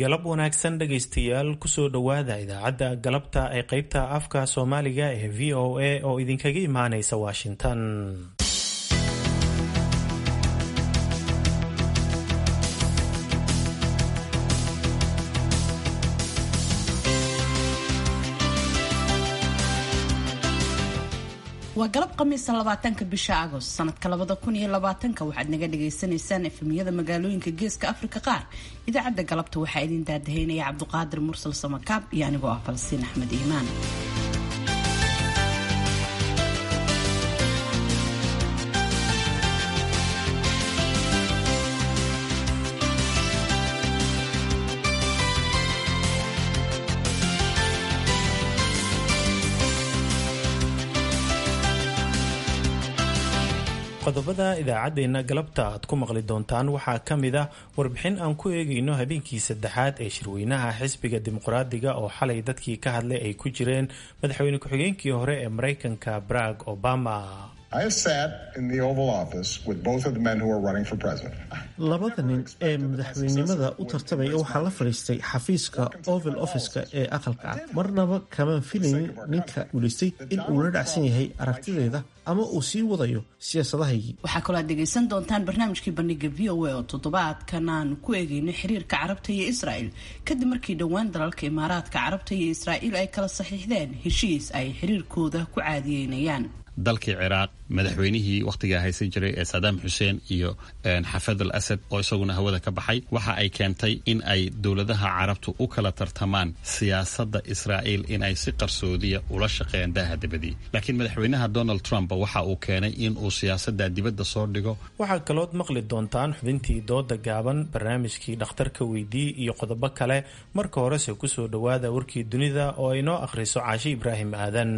galab wanaagsan dhegaystayaal kusoo dhowaada idaacadda galabta ee qaybta afka soomaaliga ee v o a oo idinkaga imaanaysa washington waa galab khamiisa labaatanka bisha agost sanadka labada kun iyo labaatanka waxaad naga dhagaysanaysaan efemiyada magaalooyinka geeska afrika qaar idaacadda galabta waxaa idin daadahaynaya cabduqaadir mursal samakaab iyo anigoo ah falastiin axmed iimaan qodobada idaacaddeenna galabta aad ku maqli doontaan waxaa ka mid ah warbixin aan ku eegayno habeenkii saddexaad ee shirweynaha xisbiga dimuqraadiga oo xalay dadkii ka hadlay ay ku jireen madaxweyne ku-xigeenkii hore ee maraykanka barack obama labada nin ee madaxweynenimada u tartamaya waxaa la fadhiistay xafiiska oval officeka ee aqalka cad marnaba kamaan filaynin ninka guulaystay in uu la dhacsan yahay aragtideeda ama uu sii wadayo siyaasadahaygii waxaa kaloo aad dhegaysan doontaan barnaamijkii bandhiga v o a oo toddobaadkan aanu ku eegayno xiriirka carabta iyo israa'el kadib markii dhowaan dalalka imaaraadka carabta iyo israa'iil ay kala saxiixdeen heshiis ay xiriirkooda ku caadiyeynayaan dalkii ciraaq madaxweynihii wakhtigaa haysan jiray ee sadaam xuseen iyo xafad al asad oo isaguna hawada ka baxay waxa ay keentay in ay dowladaha carabtu u kala tartamaan siyaasadda israa'iil in ay si qarsoodiya ula shaqeeyaan daaha dibadii laakiin madaxweynaha donald trump waxa uu keenay in uu siyaasadda dibadda soo dhigo waxaa kalood maqli doontaan xubintii dooda gaaban barnaamijkii dhakhtarka weydii iyo qodobo kale marka horese kusoo dhowaada warkii dunida oo ay noo akhriso caashi ibraahim aadan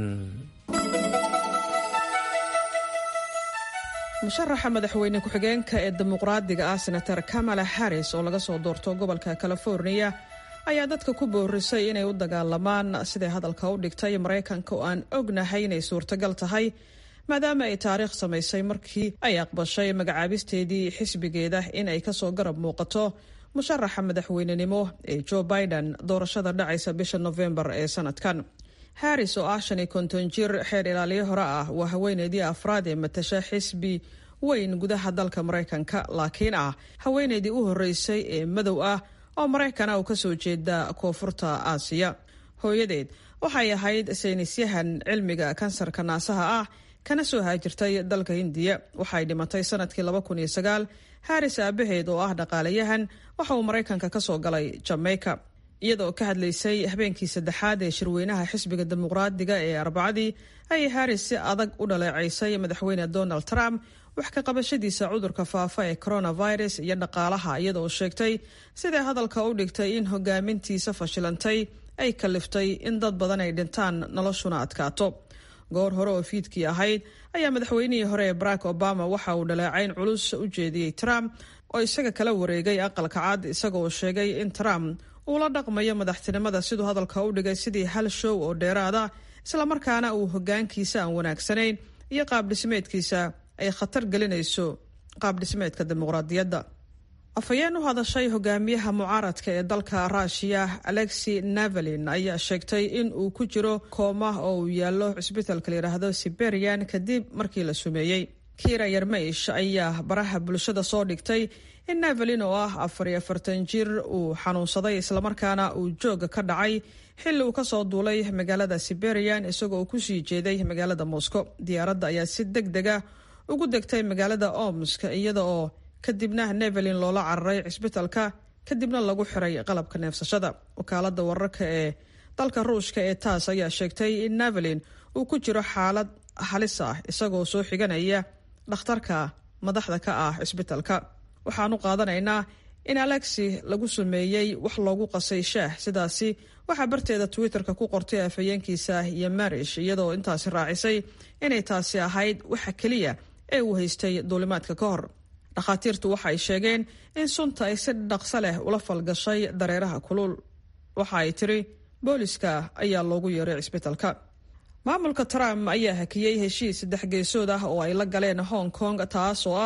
musharaxa madaxweyne ku-xigeenka ee dimuqraadiga ah senator kamala harris oo laga soo doorto gobolka californiya ayaa dadka ku boorisay inay u dagaalamaan siday hadalka u dhigtay maraykanka oo aan ognahay inay suurtagal tahay maadaama ay taariikh samaysay markii ay aqbashay magacaabisteedii xisbigeeda in ay kasoo garab muuqato musharaxa madaxweynenimo ee joe biden doorashada dhacaysa bisha nofembar ee sanadkan harris oo ah shan iyo konton jir xeer ilaaliyo hore ah waa haweeneydii afraad ee matasha xisbi weyn gudaha dalka maraykanka laakiin ah haweeneydii u horreysay ee madow ah oo maraykana uu kasoo jeeda koonfurta aasiya hooyadeed waxay ahayd saynisyahan cilmiga kansarka naasaha ah kana soo haajirtay dalka hindiya waxay dhimatay sanadkii laba kun iyo sagaal harris aabaheed oo ah dhaqaalayahan waxa uu maraykanka kasoo galay jamaica iyadoo ka hadlaysay habeenkii saddexaad ee shirweynaha xisbiga dimuqraadiga ee arbacadii ayay harris si adag u dhaleecaysay madaxweyne donald trump wax ka qabashadiisa cudurka faafa ee coronavirus iyo dhaqaalaha iyadoo sheegtay siday hadalka u dhigtay in hogaamintiisa fashilantay ay kaliftay in dad badan ay dhintaan noloshuna adkaato goor hore oo fiidkii ahayd ayaa madaxweynihii hore ee barack obama waxa uu dhaleecayn culus u jeediyey trump oo isaga kala wareegay aqalka cad isagaoo sheegay in trump uu la dhaqmayo madaxtinimada siduu hadalka u dhigay sidii hal show oo dheeraada islamarkaana uu hogaankiisa aan wanaagsanayn iyo qaabdhismeedkiisa ay khatar gelinayso qaabdhismeedka dimuqraadiyadda afhayeen u hadashay hogaamiyaha mucaaradka ee dalka ruushiya alexi navalin ayaa sheegtay in uu ku jiro kooma oo uu yaallo cisbitalka layidhaahdo siberian kadib markii la sumeeyey kira yarmeish ayaa baraha bulshada soo dhigtay in navalin oo ah afar iyo afartan jir uu xanuunsaday islamarkaana uu jooga ka dhacay xilli uu kasoo duulay magaalada siberian isagoo uu kusii jeeday magaalada moscow diyaaradda ayaa si deg dega ugu degtay magaalada omsk iyada oo kadibna navalin loola cararay cisbitalka kadibna lagu xiray qalabka neefsashada wakaalada wararka ee dalka ruushka ee taas ayaa sheegtay in navalin uu ku jiro xaalad halis ah isagoo soo xiganaya dhakhtarka madaxda ka ah cisbitalka waxaanu qaadanaynaa in alexi lagu sameeyey wax loogu qasay shaah sidaasi waxaa barteeda twitter-ka ku qortay afhayeenkiisa iyo marish iyadoo intaasi raacisay inay taasi ahayd waxa keliya ee uu haystay duulimaadka ka hor dhakhaatiirtu waxa ay sheegeen in sunta ay si dhaqso leh ula falgashay dareeraha kulul waxa ay tiri booliska ayaa loogu yeeray cisbitalka maamulka trump ayaa hakiyey heshiis saddex geesood ah oo ay la galeen hong kong taas oo ah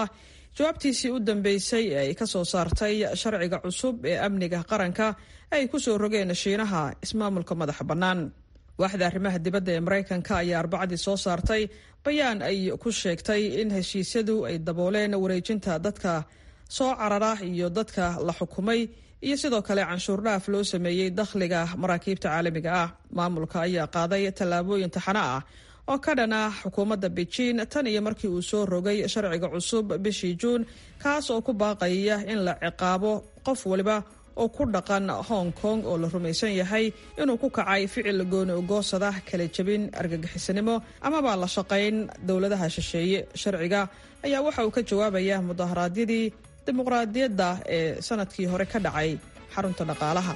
jawaabtiisii u dambeysay ee ay ka soo saartay sharciga cusub ee amniga qaranka ay ku soo rogeen shiinaha ismaamulka madaxa bannaan waaxda arrimaha dibadda ee maraykanka ayaa arbacadii soo saartay bayaan ay ku sheegtay in heshiisyadu ay dabooleen wareejinta dadka soo carara iyo dadka la xukumay iyo sidoo kale canshuur dhaaf loo sameeyey dakhliga maraakiibta caalamiga ah maamulka ayaa qaaday tallaabooyin taxano ah oo ka dhana xukuumadda beijing tan iyo markii uu soo rogay sharciga cusub bishii juun kaas oo ku baaqaya in la ciqaabo qof waliba oo ku dhaqan hong kong oo la rumaysan yahay inuu ku kacay ficil gooni ugoosada kala jebin argagixisanimo amaba la shaqayn dowladaha shisheeye sharciga ayaa waxa uu ka jawaabaya mudaharaadyadii dimuqraadiyadda ee sanadkii hore ka dhacay xarunta dhaqaalaha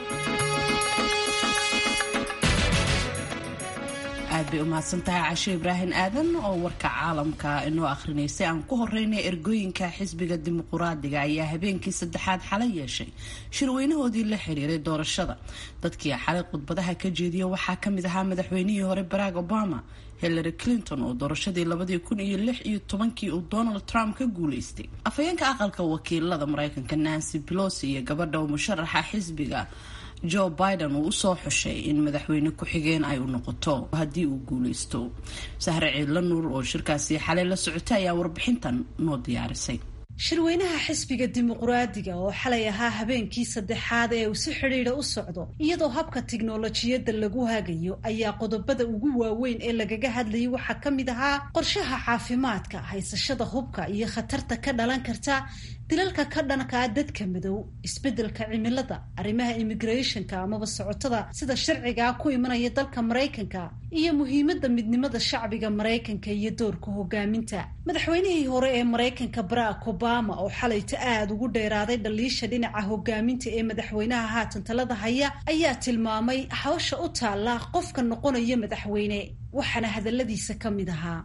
aad bay u mahadsantahay cashe ibraahim aadan oo warka caalamka inoo akhrinaysay aan ku horeynay ergooyinka xisbiga dimuquraadiga ayaa habeenkii saddexaad xalay yeeshay shirweynahoodii la xiriiray doorashada dadkii xalay khudbadaha ka jeediya waxaa kamid ahaa madaxweynihii hore barack obama hillary clinton oo doorashadii labadii kun iyo lix iyo tobankii uu donald trump ka guuleystay afhayeenka aqalka wakiilada mareykanka nancy pelosi iyo gabadha u musharaxa xisbiga joe biden uu usoo xushay in madaxweyne ku-xigeen ay u noqoto haddii uu guuleysto sahre ciidla nuur oo shirkaasi xalay la socotay ayaa warbixintan noo diyaarisay shirweynaha xisbiga dimuquraadiga oo xalay ahaa habeenkii saddexaad ee uu si xidhiidha u socdo iyadoo habka tiknolojiyadda lagu hagayo ayaa qodobada ugu waaweyn ee lagaga hadlayay waxaa ka mid ahaa qorshaha caafimaadka haysashada hubka iyo khatarta ka dhalan karta dilalka ka dhankaa dadka madow isbeddelka cimilada arrimaha immigrationka amaba socotada sida sharcigaa ku imanaya dalka maraykanka iyo muhiimadda midnimada shacbiga maraykanka iyo doorka hogaaminta madaxweynihii hore ee maraykanka barack obama oo xalayta aada ugu dheeraaday dhaliisha dhinaca hogaaminta ee madaxweynaha haatan talada haya ayaa tilmaamay hawsha u taalla qofka noqonaya madaxweyne waxaana hadaladiisa ka mid ahaa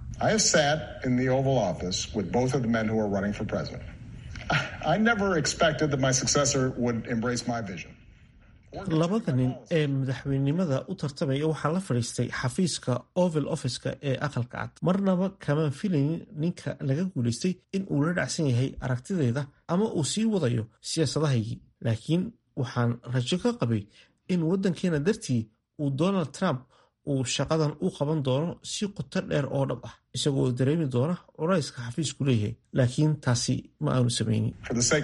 I never expected that my successor would embrace my vision. labada nin ee madaxweynenimada u tartamaya waxaa la fadhiistay xafiiska oval officeka ee aqalka cad marnaba kamaan filaynin ninka laga guulaystay in uu la dhacsan yahay aragtideeda ama uu sii wadayo siyaasadahaygii laakiin waxaan rajo ka qabay in waddankeena dartii uu donald trump uu shaqadan u qaban doono si qoto dheer oo dhab ah isagoo dareemi doona culayska xafiisku leeyahay laakiin taasi ma aanu samaynin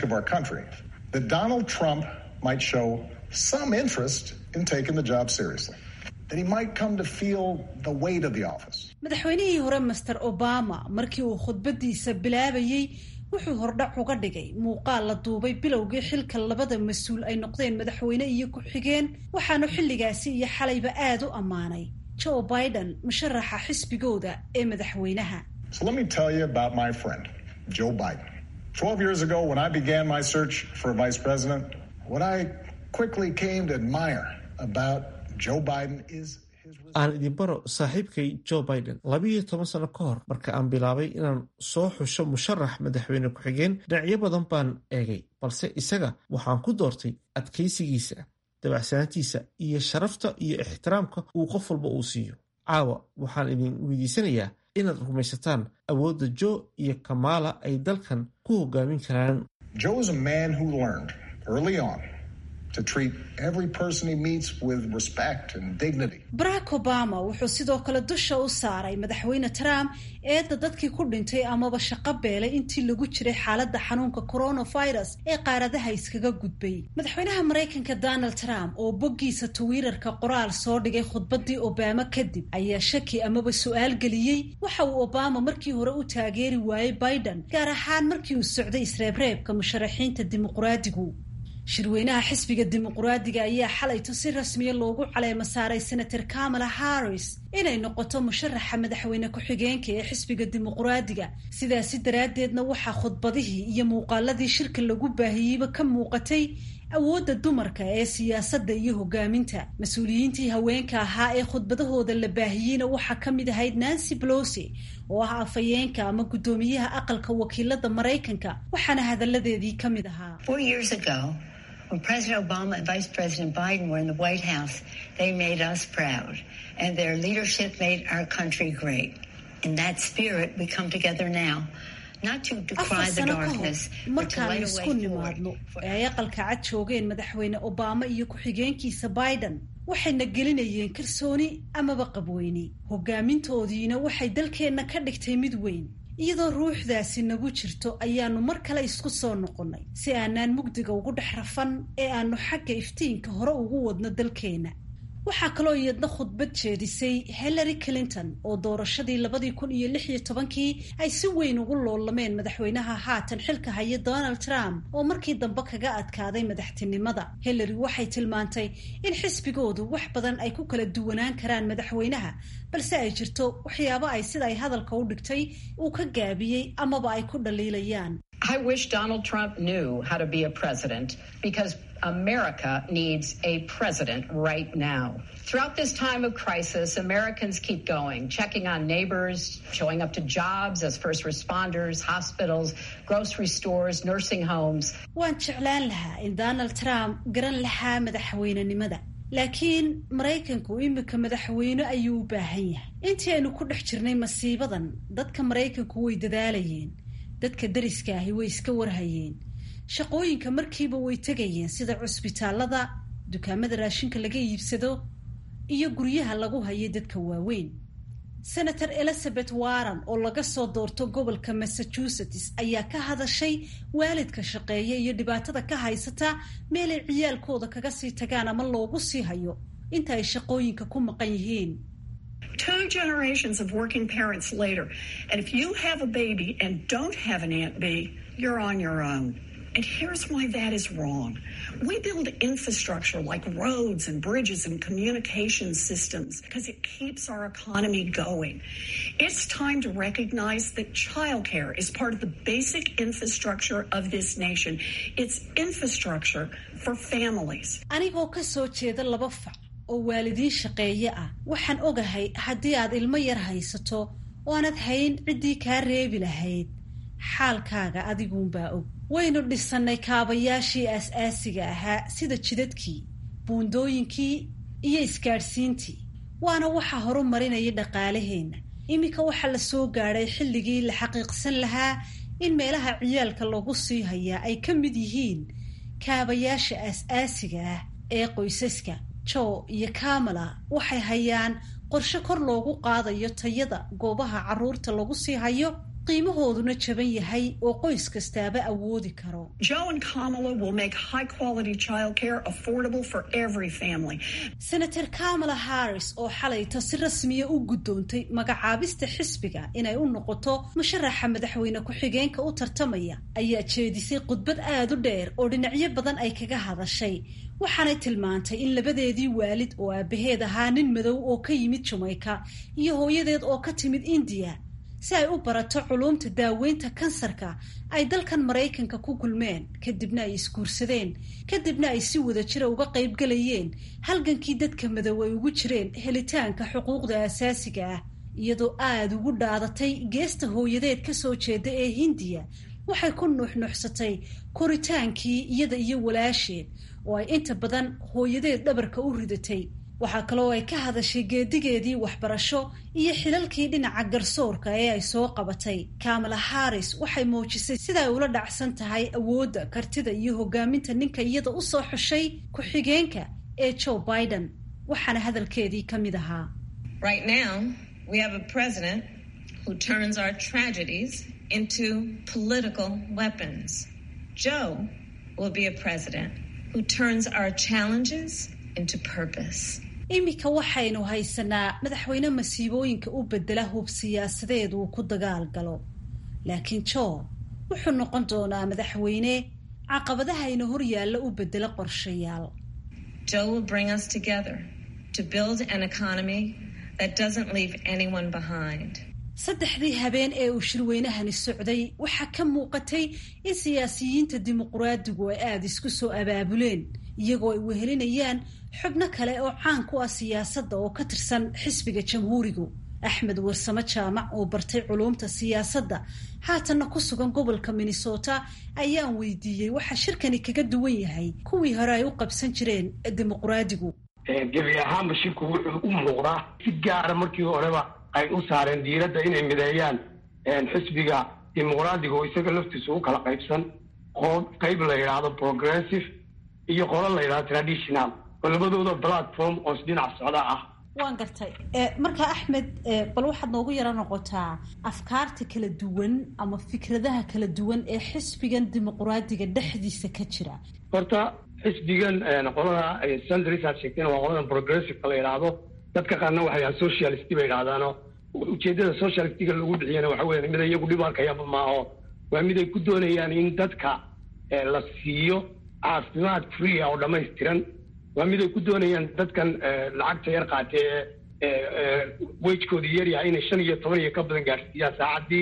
some interest in taking the job seriously. That he might come to feel the weight of the office. madaxweynihii hore master obama markii uu khudbadiisa bilaabayey wuxuu hordhac uga dhigay muuqaal la duubay bilowgii xilka labada mas-uul ay noqdeen madaxweyne iyo ku-xigeen waxaanu xilligaasi iyo xalayba aada u ammaanay joe biden musharaxa xisbigooda ee madaxweynaha So let me tell you about my friend, Joe Biden. Twelve years ago, when I began my search for a vice president, what I quickly came to admire about Joe Biden is aan idin baro saaxiibkay joe biden labiiyo toban sano ka hor marka aan bilaabay inaan soo xusho musharax madaxweyne ku-xigeen dhinacyo badan baan eegay balse isaga waxaan ku doortay adkaysigiisa dabacsanaantiisa iyo sharafta iyo ixtiraamka uu qof walba uu siiyo caawa waxaan idin weydiisanayaa inaad rumaysataan awoodda joe iyo kamaala ay dalkan ku hogaamin karaan Joe is a man who learned early on to treat every person he meets with respect and dignity. barack obama wuxuu sidoo kale dusha u saaray madaxweyne trump eedda dadkii ku dhintay amaba shaqo beelay intii lagu jiray xaaladda xanuunka coronavirus ee qaaradaha iskaga gudbay madaxweynaha maraykanka donald trump oo boggiisa twitter-ka qoraal soo dhigay khudbadii obama kadib ayaa shaki amaba su-aal geliyey waxa uu obama markii hore u taageeri waayey biden gaar ahaan markii uu socday isreebreebka musharaxiinta dimuqraadigu shirweynaha xisbiga dimuquraadiga ayaa xalayto si rasmiya loogu caleemo saaray senator kamala harris inay noqoto musharaxa madaxweyne ku-xigeenka ee xisbiga dimuquraadiga sidaasi daraaddeedna waxaa khudbadihii iyo muuqaaladii shirka lagu baahiyeyba ka muuqatay awoodda dumarka ee siyaasadda iyo hogaaminta mas-uuliyiintii haweenka ahaa ee khudbadahooda la baahiyeyna waxaa ka mid ahayd nancy pelosi oo ah afhayeenka ama guddoomiyaha aqalka wakiilada maraykanka waxaana hadalladeedii ka mid ahaa When President Obama and Vice President Biden were in the White House, they made us proud. And their leadership made our country great. In that spirit, we come together now afar sano ka hor markaanu isku nimaadno ee ay aqalka cad joogeen madaxweyne obama iyo ku-xigeenkiisa biden waxayna gelinayeen kalsooni amaba qabweyne hogaamintoodiina waxay dalkeenna ka dhigtay mid weyn iyadoo ruuxdaasi nagu jirto ayaanu mar kale isku soo noqonnay si aanaan mugdiga ugu dhex rafan ee aanu xagga iftiinka hore ugu wadno dalkeenna waxaa kaloo iyadna khudbad jeedisay hillary clinton oo doorashadii labadii kun iyo lix iyo tobankii ay si weyn ugu loolameen madaxweynaha haatan xilka haya donald trump oo markii dambe kaga adkaaday madaxtinimada hillary waxay tilmaantay in xisbigoodu wax badan ay ku kala duwanaan karaan madaxweynaha balse ay jirto waxyaabo ay sida ay hadalka u dhigtay uu ka gaabiyey amaba ay ku dhaliilayaan I wish Donald Trump knew how to be a president because America needs a president right now. Throughout this time of crisis, Americans keep going, checking on neighbors, showing up to jobs as first responders, hospitals, grocery stores, nursing homes. waan jeclaan lahaa in donald trump garan lahaa madaxweynenimada laakiin maraykanku imika madaxweyne ayuu u baahan yahay intii aynu ku dhex jirnay masiibadan dadka maraykanku way dadaalayeen dadka dariska ahi way iska warhayeen shaqooyinka markiiba way tegayeen sida cusbitaalada dukaamada raashinka laga iibsado iyo guryaha lagu hayo dadka waaweyn senator elizabeth warren oo laga soo doorto gobolka massachusetts ayaa ka hadashay waalidka shaqeeya iyo dhibaatada ka haysata meelay ciyaalkooda kaga sii tagaan ama loogu sii hayo inta ay shaqooyinka ku maqan yihiin two generations of working parents later. And if you have a baby and don't have an Aunt B, you're on your own. And here's why that is wrong. We build infrastructure like roads and bridges and communication systems because it keeps our economy going. It's time to recognize that childcare is part of the basic infrastructure of this nation. It's infrastructure for families. anigoo ka soo jeeda laba fac oo waalidiin shaqeeye ah waxaan ogahay haddii aad ilmo yar haysato oo aanad hayn ciddii kaa reebi lahayd xaalkaaga adiguunbaa og waynu dhisannay kaabayaashii aas-aasiga ahaa sida jidadkii buundooyinkii iyo isgaadhsiintii waana waxa horumarinaya dhaqaalaheenna iminka waxaa la soo gaadhay xilligii la xaqiiqsan lahaa in meelaha ciyaalka lagu sii hayaa ay ka mid yihiin kaabayaasha aas-aasiga ah ee qoysaska jo iyo kamala waxay hayaan qorshe kor loogu qaadayo tayada goobaha carruurta lagu sii hayo qiimahooduna jaban yahay oo qoys kastaaba awoodi karo Joe and Kamala will make high quality childcare affordable for every family. senator kamala harris oo xalayta si rasmiya u guddoontay magacaabista xisbiga inay u noqoto musharaxa madaxweyne ku-xigeenka u tartamaya ayaa jeedisay khudbad aada u dheer oo dhinacyo badan ay kaga hadashay waxaanay tilmaantay in labadeedii waalid oo aabaheed ahaa nin madow oo ka yimid jameyka iyo hooyadeed oo ka timid indiya si ay u barato culuumta daaweynta kansarka ay dalkan maraykanka ku kulmeen kadibna ay isguursadeen kadibna ay si wada jira uga qaybgalayeen halgankii dadka madow ay ugu jireen helitaanka xuquuqda asaasiga ah iyadoo aada ugu dhaadatay geesta hooyadeed ka soo jeeda ee hindiya waxay ku nuuxnuuxsatay koritaankii iyada iyo walaasheed oo ay inta badan hooyadeed dhabarka u ridatay waxaa kaloo ay ka hadashay geedigeedii waxbarasho iyo xilalkii dhinaca garsoorka ee ay soo qabatay kamala harris waxay muujisay sida ay ula dhacsan tahay awoodda kartida iyo hogaaminta ninka iyada u soo xushay ku-xigeenka ee joe biden waxaana hadalkeedii ka mid ahaa Right now, we have a president who turns our tragedies into political weapons. Joe will be a president who turns our challenges into purpose. iminka waxaynu haysanaa madaxweyne masiibooyinka u bedela hub siyaasadeed uu ku dagaal galo laakiin joe wuxuu noqon doonaa madaxweyne caqabadahayna hor yaalla u bedela qorshayaal Joe will bring us together to build an economy that doesn't leave anyone behind. saddexdii habeen ee uu shirweynahani socday waxaa ka muuqatay in siyaasiyiinta dimuquraadigu ay aada isku soo abaabuleen iyagoo ay wehelinayaan xubno kale oo caan ku ah siyaasadda oo ka tirsan xisbiga jamhuurigu axmed warsamo jaamac oo bartay culuumta siyaasadda haatanna ku sugan gobolka minnesota ayaan weydiiyey waxa shirkani kaga duwan yahay kuwii hore ay u qabsan jireen dimuquraadigu gebi ahaanba shirku wuxuu u muuqdaa si gaara markii horeba ay u saareen diiradda inay mideeyaan xisbiga dimuqraadiga oo isaga laftiisa u kala qaybsan qoob qayb la yidhaahdo progressive iyo qolo la yidhahdo traditional oo labadooda platform oo isdhinac socda ah waan gartay marka axmed bal waxaad noogu yaro noqotaa afkaarta kala duwan ama fikradaha kala duwan ee xisbigan dimuqraadiga dhexdiisa ka jira horta xisbigan qolada centris aad sheegteen waa qoladan progressiveka la yidhaahdo dadka qaarna waxay yahaan socialist bay yidhahdaano ujeedada socialistiga lagu bixiyana waxa weya mid iyagu dhib arkayaba maaho waa mid ay ku doonayaan in dadka la siiyo caafimaad free ah oo dhammaystiran waa mid ay ku doonayaan dadkan lacagta yar qaatee wejkooda yaryahay inay shan iyo toban iyo ka badan gaadhsiiyaan saacaddii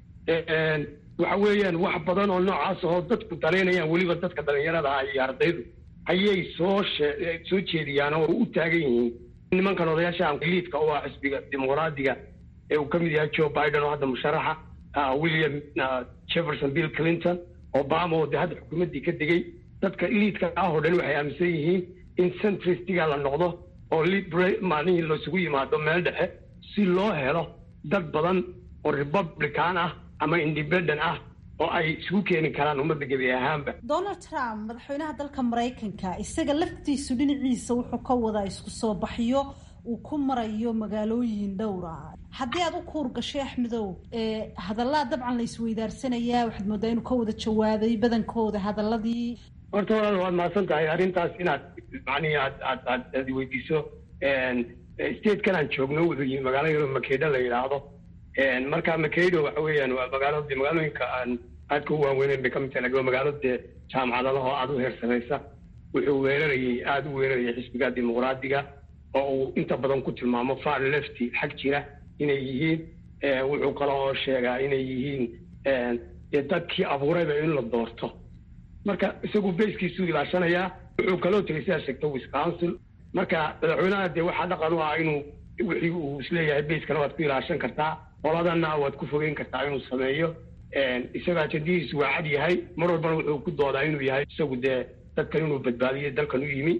waxa weeyaan wax badan oo noocaas oo dadku dalaynayaan weliba dadka dhalinyarada ah iyo ardaydu ayay soo soo jeediyaan oo u taagan yihiin nimankan odayaasha liidka oo ah xisbiga dimuqraadiga ee uu ka mid yahay joe biden oo hadda musharaxa william jefferson bill clinton obama oo de hadda xukuumaddii ka degay dadka liidka ah oo dhan waxay aaminsan yihiin in centristiga la noqdo oo maalihii laisugu yimaado meel dhexe si loo helo dad badan oo republican ah ama independent ah oo ay isugu keeni karaan ummadda gebi ahaanba donald trump madaxweynaha dalka maraykanka isaga laftiisu dhinaciisa wuxuu ka wadaa isku soo baxyo uu ku marayo magaalooyin dhowra haddii aad u kuur gashay axmedow hadallaa dabcan la isweydaarsanaya waxaad moodaa inuu ka wada jawaabay badankooda hadaladii horta walaal waad mahadsan tahay arrintaas inaad macnihi aad aad aad aad weydiiso statekan aan joogno wuxuu yihi magaalo yaro makedo la yidhaahdo marka makedo waxa weeyaan waa magaalo de magaalooyinka aan aadka u waaweyneyn bay ka mid tahay lakin waa magaalo dee jaamacadadaha oo aada u heersanaysa wuxuu weerarayay aada u weerarayay xisbiga dimuqraadiga oo uu inta badan ku tilmaamo far lefty xag jira inay yihiin wuxuu kale oo sheegaa inay yihiin dadkii abuurayba in la doorto marka isagu bayskiisuu ilaashanayaa wuxuu kaloo tegay sidaa sheegta wisconsin marka madaxweynaha dee waxaa dhaqan u ah inuu wixii uu isleeyahay bayskana waad ku ilaashan kartaa qoladana waad ku fogeyn kartaa inuu sameeyo isaga ajadihiisu waa cad yahay mar walbana wuxuu ku doodaa inuu yahay isagu dee dadkan inuu badbaadiyo dalkan u yimi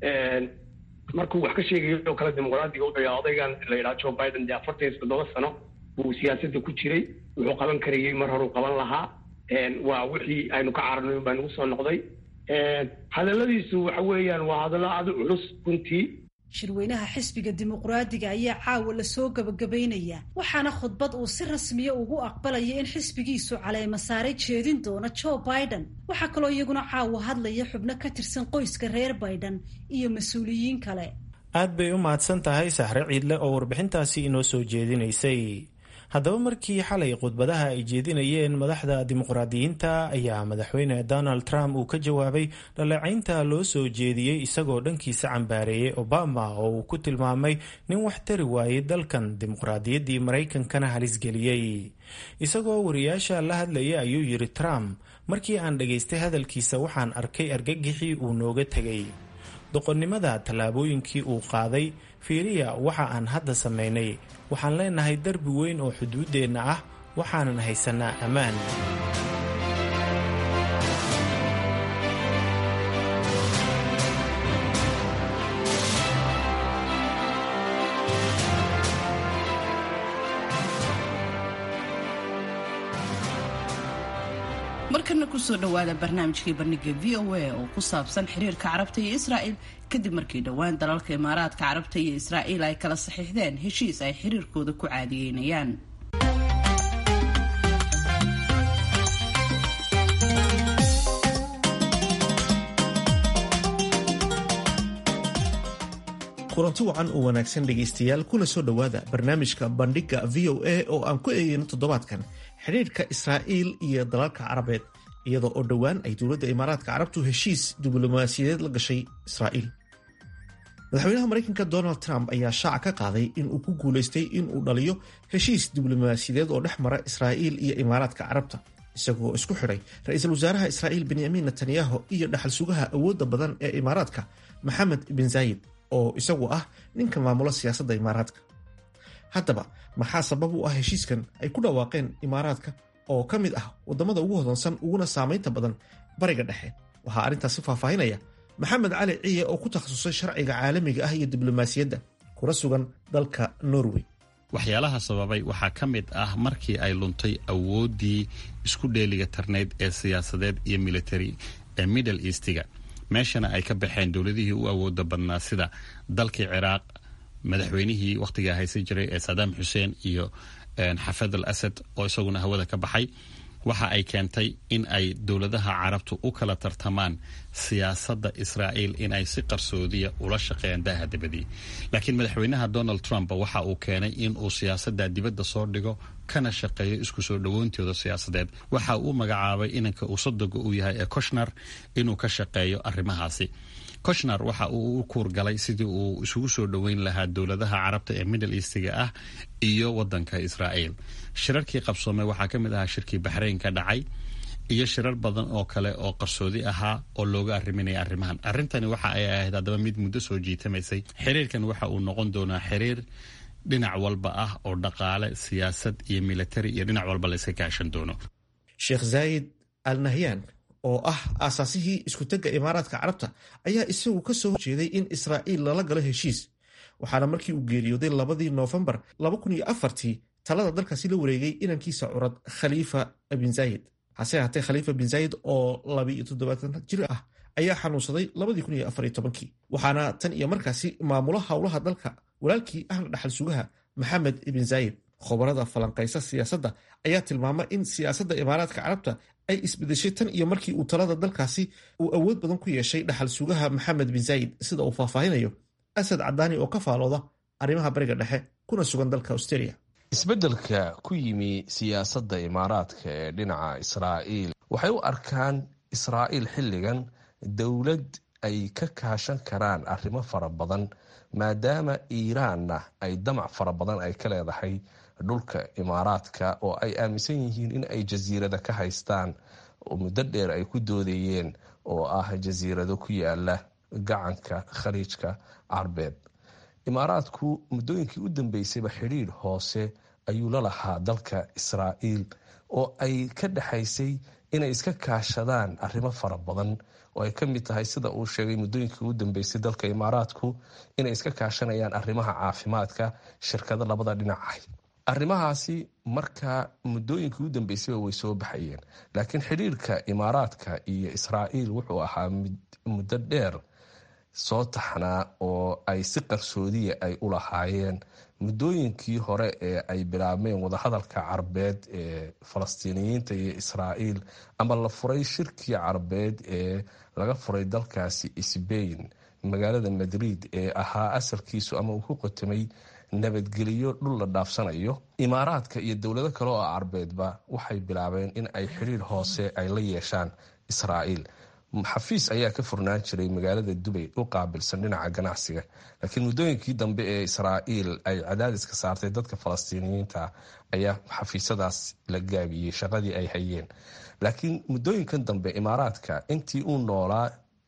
markuu wax ka sheegayo oo kale dimuqraadiga wuxuu yahay odaygan la yidhaha joe biden dee afartan iyo toddoba sano buu siyaasadda ku jiray wuxuu qaban karayey mar horuu qaban lahaa waa wixii aynu ka cararnay baa nagu soo noqday hadalladiisu waxa weeyaan waa hadallo aada u culus runtii shirweynaha xisbiga dimuqraadiga ayaa caawa lasoo gabagabaynaya waxaana khudbad uu si rasmiya ugu aqbalaya in xisbigiisu caleema saare jeedin doono joe biden waxaa kaloo iyaguna caawa hadlaya xubno ka tirsan qoyska reer biden iyo mas-uuliyiin kale aad bay u mahadsan tahay saxre ciidle oo warbixintaasi inoo soo jeedinaysay haddaba markii xalay khudbadaha ay jeedinayeen madaxda dimuqraadiyiinta ayaa madaxweyne donald trump uu ka jawaabay dhaleecaynta loo soo jeediyey isagoo dhankiisa cambaareeyey obama oo uu ku tilmaamay nin wax tari waayey dalkan dimuqraadiyaddii maraykankana halisgeliyey isagoo wariyaasha la hadlayay ayuu yidhi trump markii aan dhagaystay hadalkiisa waxaan arkay argagixii uu nooga tegay doqonnimada tallaabooyinkii uu qaaday fiiriya waxa aan hadda samaynay waxaan leenahay derbi weyn oo xuduuddeenna ah waxaanan haysanaa ammaan markana kusoo dhowaada barnaamijkii bandhiga v o a oo ku saabsan xiriirka carabta iyo israa'il kadib markii dhowaan dalalka imaaraadka carabta iyo israa'iil ay kala saxiixdeen heshiis ay xiriirkooda ku caadiyeynayaan kulanti wacan oo wanaagsan dhegaystayaal kuna soo dhowaada barnaamijka bandhigga v o a oo aan ku eegayno toddobaadkan xidhiirka israa'iil iyo dalalka carabeed iyadoo oo dhowaan ay dowladda imaaraadka carabtu heshiis diblomaasiyadeed la gashay israa'iil madaxweynaha maraykanka donald trump ayaa shaaca ka qaaday in uu ku guulaystay in uu dhaliyo heshiis diblomaasiyadeed oo dhex mara israa'iil iyo imaaraadka carabta isagoo isku xidhay ra-iisul wasaaraha israa'iil benyamin netanyahu iyo dhaxal sugaha awoodda badan ee imaaraadka maxamed bin zaayid oo isagu ah ninka maamula siyaasadda imaaraadka haddaba maxaa sabab u ah heshiiskan ay ku dhawaaqeen imaaraadka oo ka mid ah waddamada ugu hodansan uguna saamaynta badan bariga dhexe waxaa arrintaasi faahfaahinaya maxamed cali ciye oo ku takhasusay sharciga caalamiga ah iyo diblomaasiyadda kuna sugan dalka norway waxyaalaha sababay waxaa ka mid ah markii ay luntay awooddii isku dheeliga tarnayd ee siyaasadeed iyo military ee middle eastiga meeshana ay ka baxeen dowladihii u awooda badnaa sida dalkii ciraaq madaxweynihii wakhtigaa haysan jiray ee sadaam xuseen iyo xafad al asad oo isaguna hawada ka baxay waxa ay keentay in ay dowladaha carabtu u kala tartamaan siyaasadda israa'iil inay si qarsoodiya ula shaqeeyaan daaha dibadii laakiin madaxweynaha donald trump waxa uu keenay in uu siyaasadda dibadda soo dhigo kana shaqeeyo isku soo dhowoontooda siyaasadeed waxa uu magacaabay inanka uu sadoga uu yahay ee koshnar inuu ka shaqeeyo arrimahaasi koshnar waxa uu u kuurgalay sidii uu isugu soo dhoweyn lahaa dowladaha carabta ee middle eastiga ah iyo wadanka israa'iil shirarkii qabsoomay waxaa ka mid ahaa shirkii baxrayn ka dhacay iyo shirar badan oo kale oo qarsoodi ahaa oo looga arriminaya arrimahan arrintani waxa ay ahayd haddaba mid muddo soo jiitamaysay xiriirkan waxa uu noqon doonaa xiriir dhinac walba ah oo dhaqaale siyaasad iyo militari iyo dhinac walba la iska kaashan doono sheekh zaayid al nahyan oo ah aasaasihii iskutegga imaaraadka carabta ayaa isagu ka soo horjeeday in israa'iil lala galo heshiis waxaana markii uu geeriyooday labadii noofembar tii talada dalkaasi la wareegay inankiisa curad khaliifa bin zaayid hase haatee khaliifa bin zaayid oo jir ah ayaa xanuunsaday waxaana tan iyo markaasi maamulo howlaha dalka walaalkii ahna dhaxal sugaha maxamed ibn zaayid khobarada falanqaysa siyaasadda ayaa tilmaama in siyaasadda imaaraadka carabta ay isbedeshay tan iyo markii uu talada dalkaasi uu awood badan ku yeeshay dhaxal sugaha maxamed bin zaayid sida uu faahfaahinayo asad cadaani oo ka faalooda arrimaha bariga dhexe kuna sugan dalka australia isbeddelka ku yimi siyaasadda imaaraadka ee dhinaca israa'iil waxay u arkaan israa'iil xilligan dowlad ay ka kaashan karaan arrimo fara badan maadaama iiraanna ay damac fara badan ay ka leedahay dhulka imaaraadka oo ay aaminsan yihiin in ay jasiirada ka haystaan oo muddo dheer ay ku doodayeen oo ah jasiirado ku yaala gacanka khaliijka carbeed imaaraadku muddooyinkii u dambeysayba xidhiidh hoose ayuu la lahaa dalka israa'iil oo ay ka dhexaysay inay iska kaashadaan arrimo fara badan oo ay ka mid tahay sida uu sheegay muddooyinkii u dambeysay dalka imaaraadku inay iska kaashanayaan arrimaha caafimaadka shirkado labada dhinac ah arrimahaasi markaa muddooyinkii u dambeysayba way soo baxayeen laakiin xidhiirka imaaraadka iyo israa'iil wuxuu ahaa muddo dheer soo taxnaa oo ay si qarsoodiya ay u lahaayeen muddooyinkii hore ee ay bilaabmeen wadahadalka carbeed ee falastiiniyiinta iyo israa'iil ama la furay shirkii carbeed ee laga furay dalkaasi sbain magaalada madrid ee ahaa asalkiisu ama uu ku qotamay nabadgeliyo dhul la dhaafsanayo imaaraadka iyo dowlado kale oo carbeedba waxay bilaabeen in ay xidhiir hoose ay la yeeshaan israa'iil xafiis ayaa ka furnaan jiray magaalada dubay u qaabilsan dhinaca ganacsiga laakiin muddooyinkii dambe ee israa'iil ay cadaadiska saartay dadka falastiiniyiinta ayaa xafiisyadaas la gaabiyey shaqadii ay hayeen laakiin muddooyinkan dambe imaaraadka intii uu noolaa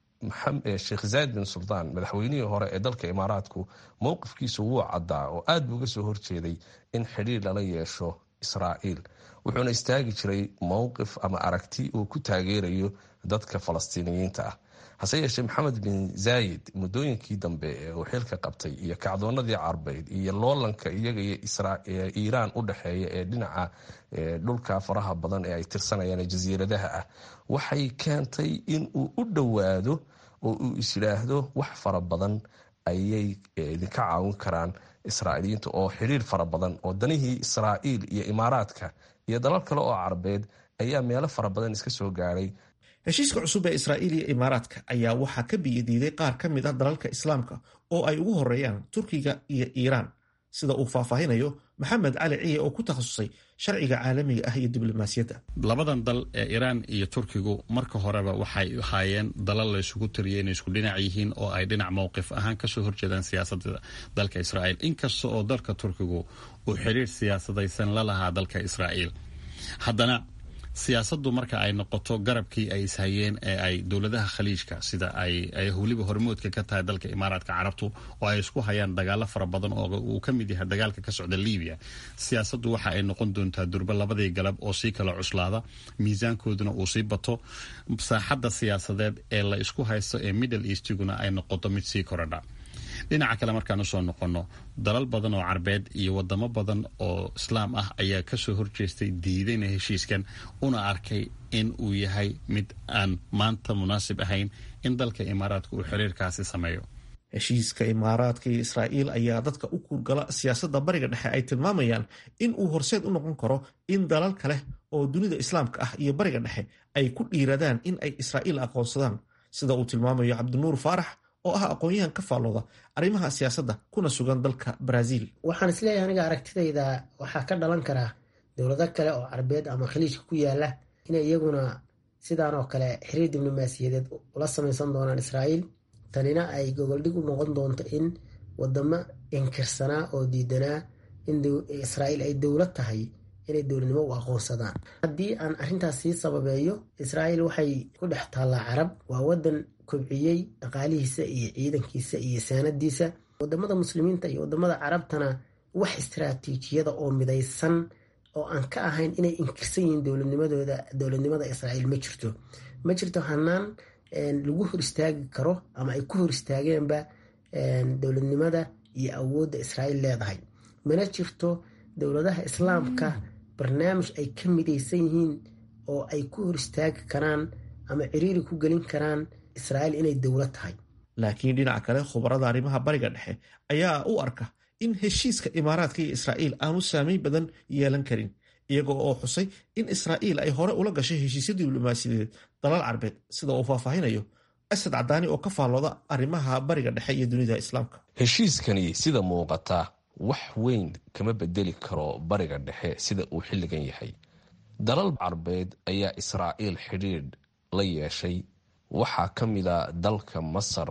sheekh zayd bin suldaan madaxweynihii hore ee dalka imaaraadku mowqifkiisu wuu caddaa oo aad buu uga soo horjeeday in xidhiir lala yeesho israa'iil wuxuuna istaagi jiray mowqif ama aragti uu ku taageerayo dadka falastiiniyiinta ah hase yeeshee maxamed bin zaayid muddooyinkii dambe ee uu xilka qabtay iyo kacdoonadii carbeyd iyo loolanka iyaga iyo iiraan u dhexeeya ee dhinaca dhulka faraha badan ee ay tirsanayaan ee jasiiradaha ah waxay keentay in uu u dhowaado oo uu isyidhaahdo wax fara badan ayay idinka caawin karaan israa'iiliyiinta oo xiriir fara badan oo danihii israa'iil iyo imaaraadka iyo dalal kale oo carbeed ayaa meelo fara badan iska soo gaadhay heshiiska cusub ee israa'iil iyo imaaraadka ayaa waxaa ka biyadiiday qaar ka mid ah dalalka islaamka oo ay ugu horeeyaan turkiga iyo iiraan sida uu faahfaahinayo maxamed cali ciye oo ku takhasusay sharciga caalamiga ah iyo diblomaasiyadda labadan dal ee iiraan iyo turkigu marka horeba waxay ahaayeen dalal la isugu tiriyay inay isku dhinac yihiin oo ay dhinac mowqif ahaan kasoo horjeedaan siyaasadda dalka israa'iil inkasta oo dalka turkigu uu xiriir siyaasadaysan la lahaa dalka israa'iil haddana siyaasaddu marka ay noqoto garabkii ay ishayeen ee ay dowladaha khaliijka sida ay weliba hormoodka ka tahay dalka imaaraadka carabtu oo ay isku hayaan dagaalo fara badan oo uu ka mid yahay dagaalka ka socda libiya siyaasaddu waxa ay noqon doontaa durba labadii galab oo sii kala cuslaada miisaankooduna uu sii bato saaxadda siyaasadeed ee la isku haysto ee middle eastiguna ay noqoto mid sii koradha dhinaca kale markaan usoo noqonno dalal badan oo carbeed iyo wadamo badan oo islaam ah ayaa kasoo horjeestay diidayna heshiiskan una arkay in uu yahay mid aan maanta munaasib ahayn in dalka imaaraadka uu xiriirkaasi sameeyo heshiiska imaaraadka iyo israa'iil ayaa dadka u kuurgala siyaasadda bariga dhexe ay tilmaamayaan in uu horseed u noqon karo in dalal kale oo dunida islaamka ah iyo bariga dhexe ay ku dhiiradaan in ay israa'iil aqoonsadaan sida uu tilmaamayo cabdinuur faarax oo ah aqoon-yahan ka faallooda arrimaha siyaasadda kuna sugan dalka baraaziil waxaan isleeyahay aniga aragtidayda waxaa ka dhalan karaa dowlado kale oo carbeed ama khaliijka ku yaala inay iyaguna sidaan oo kale xiriir diblomaasiyadeed ula samaysan doonaan israa'iil tanina ay gogoldhig u noqon doonto in wadamo inkirsanaa oo diidanaa in israa'iil ay dowlad tahay inay dowladnimo u aqoonsadaan haddii aan arrintaas sii sababeeyo israa'iil waxay ku dhex taallaa carab waa wadan kobciyey dhaqaalihiisa iyo ciidankiisa iyo saanadiisa wadamada muslimiinta iyo wadamada carabtana wax istaraatiijiyada oo midaysan oo aan ka ahayn inay inkirsan yihiin dowladnimadooda dowladnimada israa'iil ma jirto ma jirto hanaan lagu hor istaagi karo ama ay ku hor istaageenba dowladnimada iyo awoodda israa'iil leedahay mana jirto dowladaha islaamka barnaamij ay ka midaysan yihiin oo ay ku hor istaagi karaan ama ciriiri ku gelin karaan israa'iil inay dowlad tahay laakiin dhinaca kale khubarada arrimaha bariga dhexe ayaa u arka in heshiiska imaaraadka iyo israa'iil aanu saameyn badan yeelan karin iyaga oo xusay in israa'iil ay hore ula gashay heshiisyo diblomaasiyadeed dalal carbeed sida uu faahfaahinayo asad cadaani oo ka faallooda arrimaha bariga dhexe iyo dunida islaamka heshiiskani sida muuqata wax weyn kama bedeli karo bariga dhexe sida uu xilligan yahay dalal carbeed ayaa israa'iil xidhiidh la yeeshay waxaa ka mida dalka masar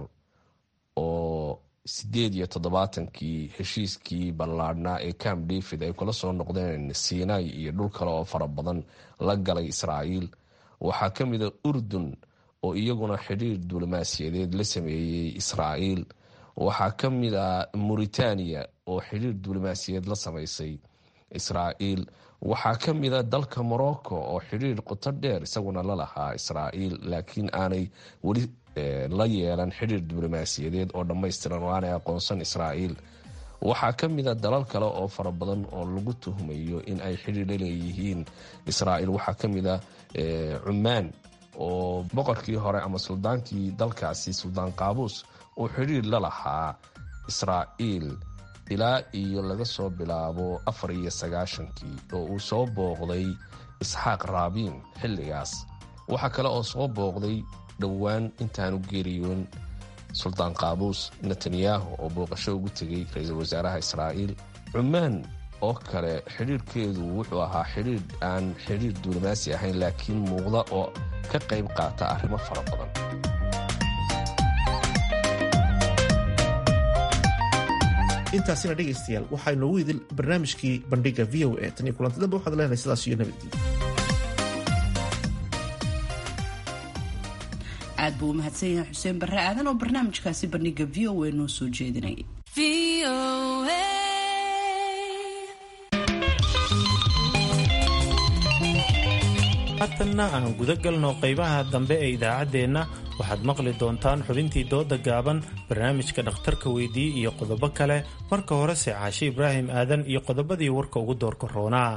oo sideed iyo toddobaatankii heshiiskii ballaadhnaa ee camp david ay kula soo noqdeen sinai iyo dhul kale oo fara badan la galay israa'iil waxaa ka mida urdun oo iyaguna xidhiir diblomaasiyadeed la sameeyey israa'iil waxaa ka mid a mauritania oo xidhiir diblomaasiyadeed la samaysay israa'iil waxaa ka mida dalka morocco oo xidhiir qoto dheer isaguna la lahaa israa'iil laakiin aanay weli la yeelan xidhiir diblomaasiyadeed oo dhammaystiran oo aanay aqoonsan israa'iil waxaa ka mida dalal kale oo fara badan oo lagu tuhmayo in ay xidhiir la leeyihiin israa'iil waxaa ka mida cumaan oo boqorkii hore ama suldaankii dalkaasi suldaan qaabuus uu xidhiir la lahaa israa'iil ilaa iyo laga soo bilaabo afar iyo sagaashankii oo uu soo booqday isxaaq raabiin xilligaas waxaa kale oo soo booqday dhowaan intaanu geeriyoon suldaan qaabuus netanyahu oo booqasho ugu tegay ra-iisul wasaaraha israa'iil cumaan oo kale xidhiirhkeedu wuxuu ahaa xidhiir aan xidhiir diblomaasi ahayn laakiin muuqda oo ka qayb qaata arrimo fara badan intaasina dhegaystayaal waxaa inoogu idil barnaamijkii bandhiga v o a tan iyo kulanti dambe waxaad leenahay sidaas iyo nabadgelyo aad buu u mahadsan yahay xuseen barre aadan oo barnaamijkaasi bandhiga v o a noo soo jeedinay haatanna aan guda galno qaybaha dambe ee idaacaddeenna waxaad maqli doontaan xubintii dooda gaaban barnaamijka dhakhtarka weydii iyo qodobo kale marka horese caashe ibraahim aadan iyo qodobadii warka ugu doorka roonaa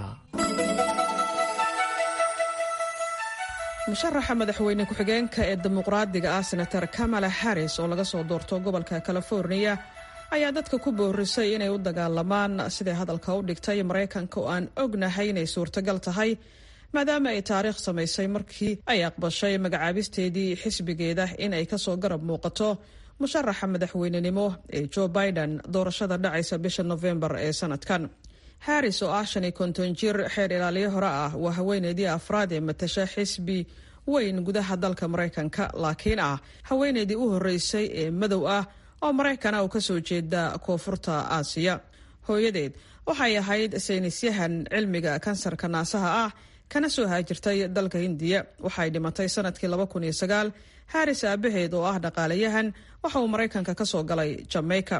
musharaxa madaxweyne ku-xigeenka ee dimuqraadiga ah senator kamala harris oo laga soo doorto gobolka californiya ayaa dadka ku boorisay inay u dagaalamaan siday hadalka u dhigtay maraykanka oo aan ognahay inay suurtagal tahay maadaama ay taariikh samaysay markii ay aqbashay magacaabisteedii xisbigeeda in ay kasoo garab muuqato musharaxa madaxweynenimo ee joe biden doorashada dhacaysa bisha nofembar ee sanadkan harris oo ah shan iyo konton jir xeer ilaaliyo hore ah waa haweeneydii afraad ee matasha xisbi weyn gudaha dalka maraykanka laakiin ah haweeneydii u horeysay ee madow ah oo maraykana uu kasoo jeeda koonfurta aasiya hooyadeed waxay ahayd saynisyahan cilmiga kansarka naasaha ah kana soo haajirtay dalka hindiya waxay dhimatay sanadkii harris aabaheed oo ah dhaqaalayahan waxa uu maraykanka kasoo galay jamaica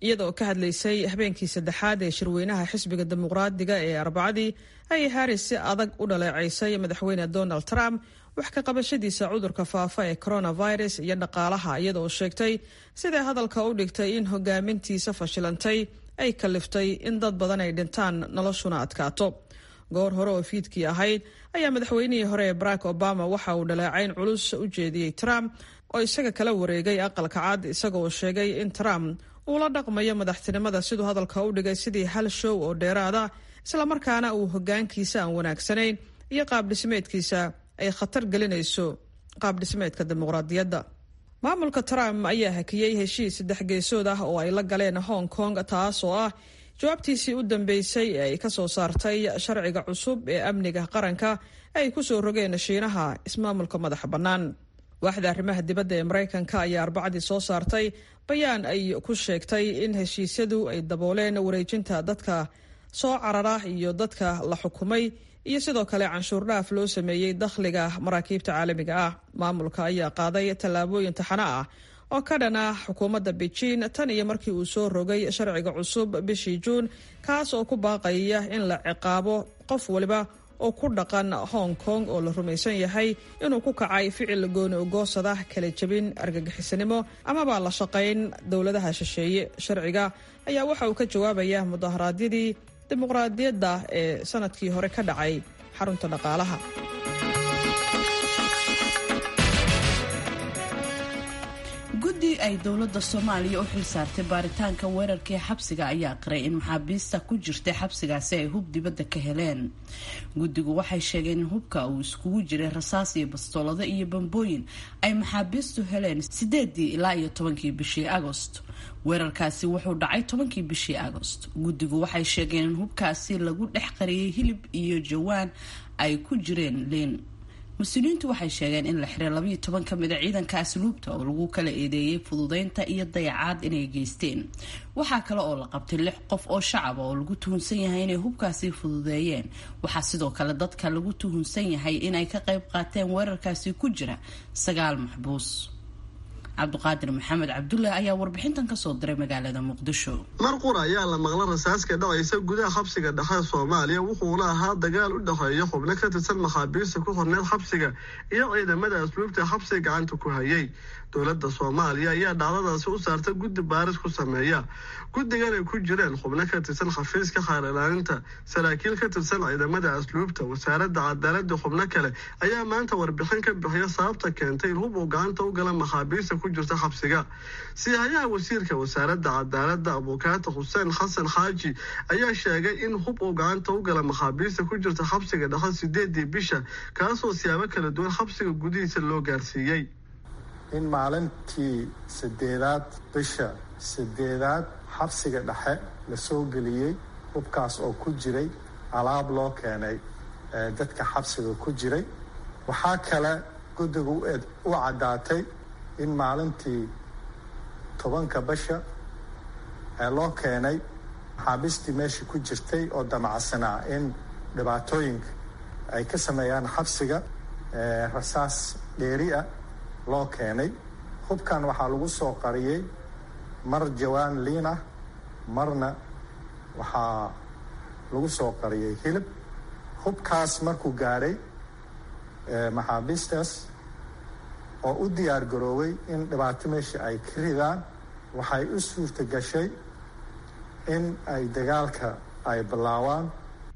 iyadaoo ka hadlaysay habeenkii saddexaad ee shirweynaha xisbiga dimuqraadiga ee arbacadii ayay haris si adag u dhaleecaysay madaxweyne donald trump wax ka qabashadiisa cudurka faafa ee coronavirus iyo dhaqaalaha iyadaoo sheegtay siday hadalka u dhigtay in hogaamintiisa fashilantay ay kaliftay in dad badan ay dhintaan noloshuna adkaato goor hore oo fiidkii ahayd ayaa madaxweynihii hore ee barack obama waxa uu dhaleecayn culus u jeediyey trump oo isaga kala wareegay aqalka cad isagaoo sheegay in trump uu la dhaqmayo madaxtinimada siduu hadalka u dhigay sidii hal show oo dheeraada islamarkaana uu hogaankiisa aan wanaagsanayn iyo qaabdhismeedkiisa ay khatar gelinayso qaabdhismeedka dimuqraadiyadda maamulka trump ayaa hakiyey heshiis saddex geesood ah oo ay la galeen hong kong taas oo ah jawaabtiisii u dambeysay ee ay ka soo saartay sharciga cusub ee amniga qaranka ay ku soo rogeen shiinaha ismaamulka madaxa bannaan waaxda arrimaha dibadda ee maraykanka ayaa arbacadii soo saartay bayaan ay ku sheegtay in heshiisyadu ay dabooleen wareejinta dadka soo carara iyo dadka la xukumay iyo sidoo kale canshuur dhaaf loo sameeyey dakhliga maraakiibta caalamiga ah maamulka ayaa qaaday tallaabooyin taxano ah oo ka dhan ah xukuumadda beijing tan iyo markii uu soo rogay sharciga cusub bishii juun kaas oo ku baaqaya in la ciqaabo qof waliba oo ku dhaqan hong kong oo la rumaysan yahay inuu ku kacay ficil gooni ogoosada kala jebin argagixisanimo amaba la shaqayn dowladaha shisheeye sharciga ayaa waxa uu ka jawaabaya mudaharaadyadii dimuqraadiyadda ee sanadkii hore ka dhacay xarunta dhaqaalaha guddi ay dowladda soomaaliya u xil saartay baaritaanka weerarkii xabsiga ayaa qiray in maxaabiista ku jirtay xabsigaasi ay hub dibadda ka heleen guddigu waxay sheegeen in hubka uu iskugu jiray rasaas iyo bastoolado iyo bambooyin ay maxaabiistu heleen sideedii ilaa iyo tobankii bishii agost weerarkaasi wuxuu dhacay tobankii bishii agost guddigu waxay sheegeen in hubkaasi lagu dhex qariyay hilib iyo jawaan ay ku jireen liin mas-uuliyiintu waxay sheegeen in la xiray labayo toban ka mida ciidanka asluubta oo lagu kala eedeeyey fududeynta iyo dayacaad inay geysteen waxaa kale oo la qabtay lix qof oo shacaba oo lagu tuhunsan yahay inay hubkaasi fududeeyeen waxaa sidoo kale dadka lagu tuhunsan yahay inay ka qayb qaateen weerarkaasi ku jira sagaal maxbuus cabdiqaadir maxamed cabdulle ayaa warbixintan kasoo diray magaalada muqdisho mar qura ayaa la maqla rasaaska dhacaysa gudaha xabsiga dhexe soomaaliya wuxuuna ahaa dagaal u dhexeeya xubno ka tirsan maxaabiista ku horneed xabsiga iyo ciidamada asluubta xabsiga gacanta ku hayay dowladda soomaaliya ayaa dhacdadaasi u saarta guddi baaris ku sameeya guddigan ay ku jireen xubno ka tirsan xafiiska xaar ilaalinta saraakiil ka tirsan ciidamada asluubta wasaaradda cadaaladda xubno kale ayaa maanta warbixin ka bixiya sababta keentay in hub uu gacanta u gala maxaabiista ku jirta xabsiga siyahayaha wasiirka wasaaradda cadaaladda abukaata xuseen xasan xaaji ayaa sheegay in hub uu gacanta u gala maxaabiista ku jirta xabsiga dhexe sideedii bisha kaasoo siyaabo kala duwan xabsiga gudihiisa loo gaarsiiyey in maalintii sideedaad bisha sideedaad xabsiga dhexe la soo geliyey hubkaas oo ku jiray alaab loo keenay dadka xabsiga ku jiray waxaa kale guddigu u caddaatay in maalintii tobanka bisha ee loo keenay maxaabiistii meeshii ku jirtay oo damacsanaa in dhibaatooyinka ay ka sameeyaan xabsiga rasaas dheeri ah loo keenay hubkan waxaa lagu soo qariyey mar jawaan liin ah marna waxaa lagu soo qariyey hilib hubkaas markuu gaadhay maxaabiistaas oo u diyaar garooway in dhibaato meesha ay ka ridaan waxay u suurta gashay in ay dagaalka ay bilaawaan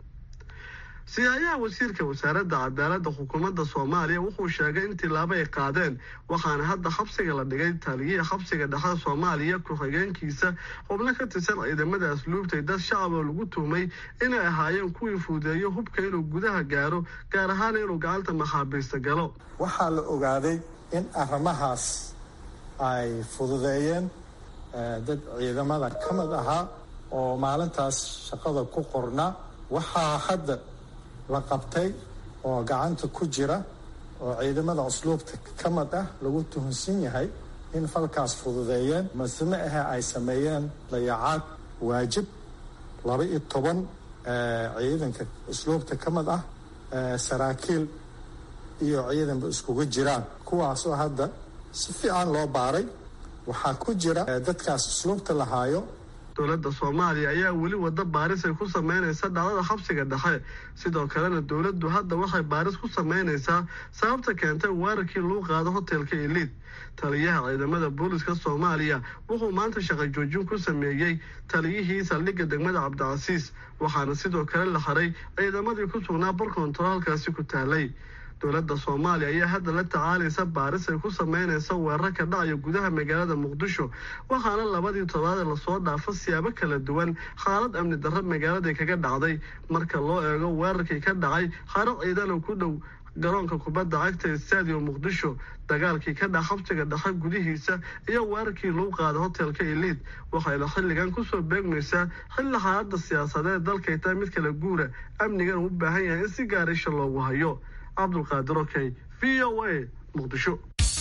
siyahayaha wasiirka wasaaradda cadaaladda xukuumadda soomaaliya wuxuu sheegay in tilaabo ay qaadeen waxaana hadda xabsiga la dhigay taliyihii xabsiga dhexe soomaaliya ku-xigeenkiisa xubno ka tirsan ciidamada asluubtay dad shacab oo lagu tuhmay inay ahaayeen kuwii fuudeeyo hubka inuu gudaha gaaro gaar ahaan inuu gacanta maxaabiista galo waxaa la ogaaday in arrimahaas ay fududeeyeen dad ciidamada ka mid ahaa oo maalintaas shaqada ku qornaa waxaa hadda la qabtay oo gacanta ku jira oo ciidamada usluubta ka mid ah lagu tuhunsan yahay in falkaas fududeeyeen maseme ahe ay sameeyeen dayacaad waajib laba iyo toban ciidanka usluubta ka mid ah saraakiil iyo ciidanba iskugu jiraan kuwaasoo hadda si fiican loo baaray waxaa ku jira dadkaas usluubta lahaayo dowladda soomaaliya ayaa weli wada baaris ay ku sameynaysa dhacdada xabsiga dhexe sidoo kalena dowladdu hadda waxay baaris ku sameynaysaa sababta keentay weerarkii lagu qaado hotelka eliid taliyaha ciidamada booliska soomaaliya wuxuu maanta shaqo joojin ku sameeyey taliyihii saldhigga degmada cabdicasiis waxaana sidoo kale la haray ciidamadii ku sugnaa barkoontaoo halkaasi ku taalay dowladda soomaaliya ayaa hadda la tacaalaysa baaris ay ku sameynaysa weerar ka dhacaya gudaha magaalada muqdisho waxaana labadii toddobaad ee lasoo dhaafo siyaabo kala duwan xaalad amni darro magaaladay kaga dhacday marka loo eego weerarkii ka dhacay xaro ciidan oo ku dhow garoonka kubadda cagta ee stadium muqdisho dagaalkii ka dhac xabsiga dhexe gudihiisa iyo weerarkii lagu qaada hotelka eliid waxayna xilligan kusoo beegmaysaa xilli xaaladda siyaasadeed dalkay tahay mid kala guura amnigan u baahan yahay in si gaarisha loogu hayo cabdulqaadir okey v o a muqdisho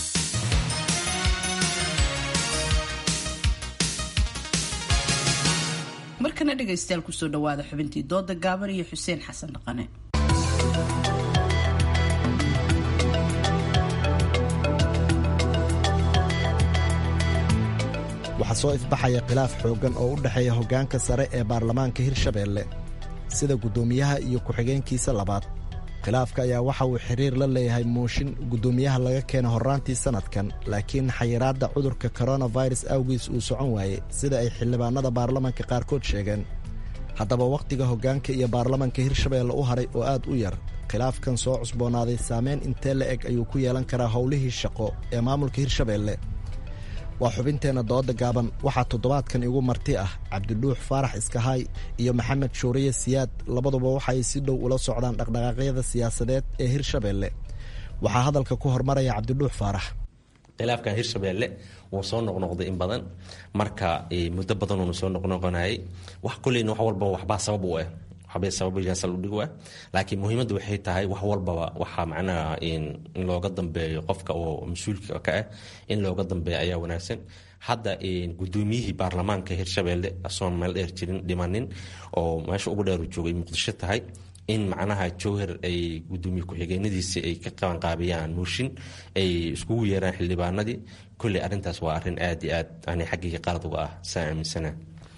markana dhegaystayaal kusoo dhawaada xubintii dooda gaaban iyo xuseen xasan dhaqane waxaa soo ifbaxaya khilaaf xooggan oo u dhexeeya hoggaanka sare ee baarlamaanka hirshabeelle sida guddoomiyaha iyo ku-xigeenkiisa labaad khilaafka ayaa waxa uu xiriir la leeyahay muushin guddoomiyaha laga keena horraantii sannadkan laakiin xayiraadda cudurka koronafirus awgiis uu socon waayey sida ay xildhibaanada baarlamanka qaarkood sheegeen haddaba wakhtiga hoggaanka iyo baarlamanka hirshabeelle u haray oo aad u yar khilaafkan soo cusboonaaday saameyn intee la eg ayuu ku yeelan karaa howlihii shaqo ee maamulka hirshabeelle waa xubinteenna dooda gaaban waxaa toddobaadkan igu marti ah cabdidhuux faarax iskahaay iyo maxamed shuuriye siyaad labaduba waxaay si dhow ula socdaan dhaqdhaqaaqyada siyaasadeed ee hirshabeelle waxaa hadalka ku hormaraya cabdidhuux faarax khilaafkan hirshabeelle wuu soo noqnoqday in badan marka muddo badan uuna soo noqnoqonayay wax kulleyna wax walbaba waxbaa sabab u ah waxbay sababayaasal u dhigu ah laakiin muhiimadda waxay tahay wax walbaba waxaa macnaha in looga dambeeyo qofka oo mas-uulka ka ah in looga dambeeyo ayaa wanaagsan hadda gudoomiyihii baarlamaanka hirshabeelle asoon meel dheer jirin dhimanin oo meesha ugu dheeru joogay muqdisho tahay in macnaha jowhar ay gudoomiye ku-xigeenadiisi ay ka qabanqaabiyaan muushin ay iskugu yeeraan xildhibaanadii kolley arrintaas waa arrin aad iyo aad ani xaggayga qalad uga ah saa aaminsanaa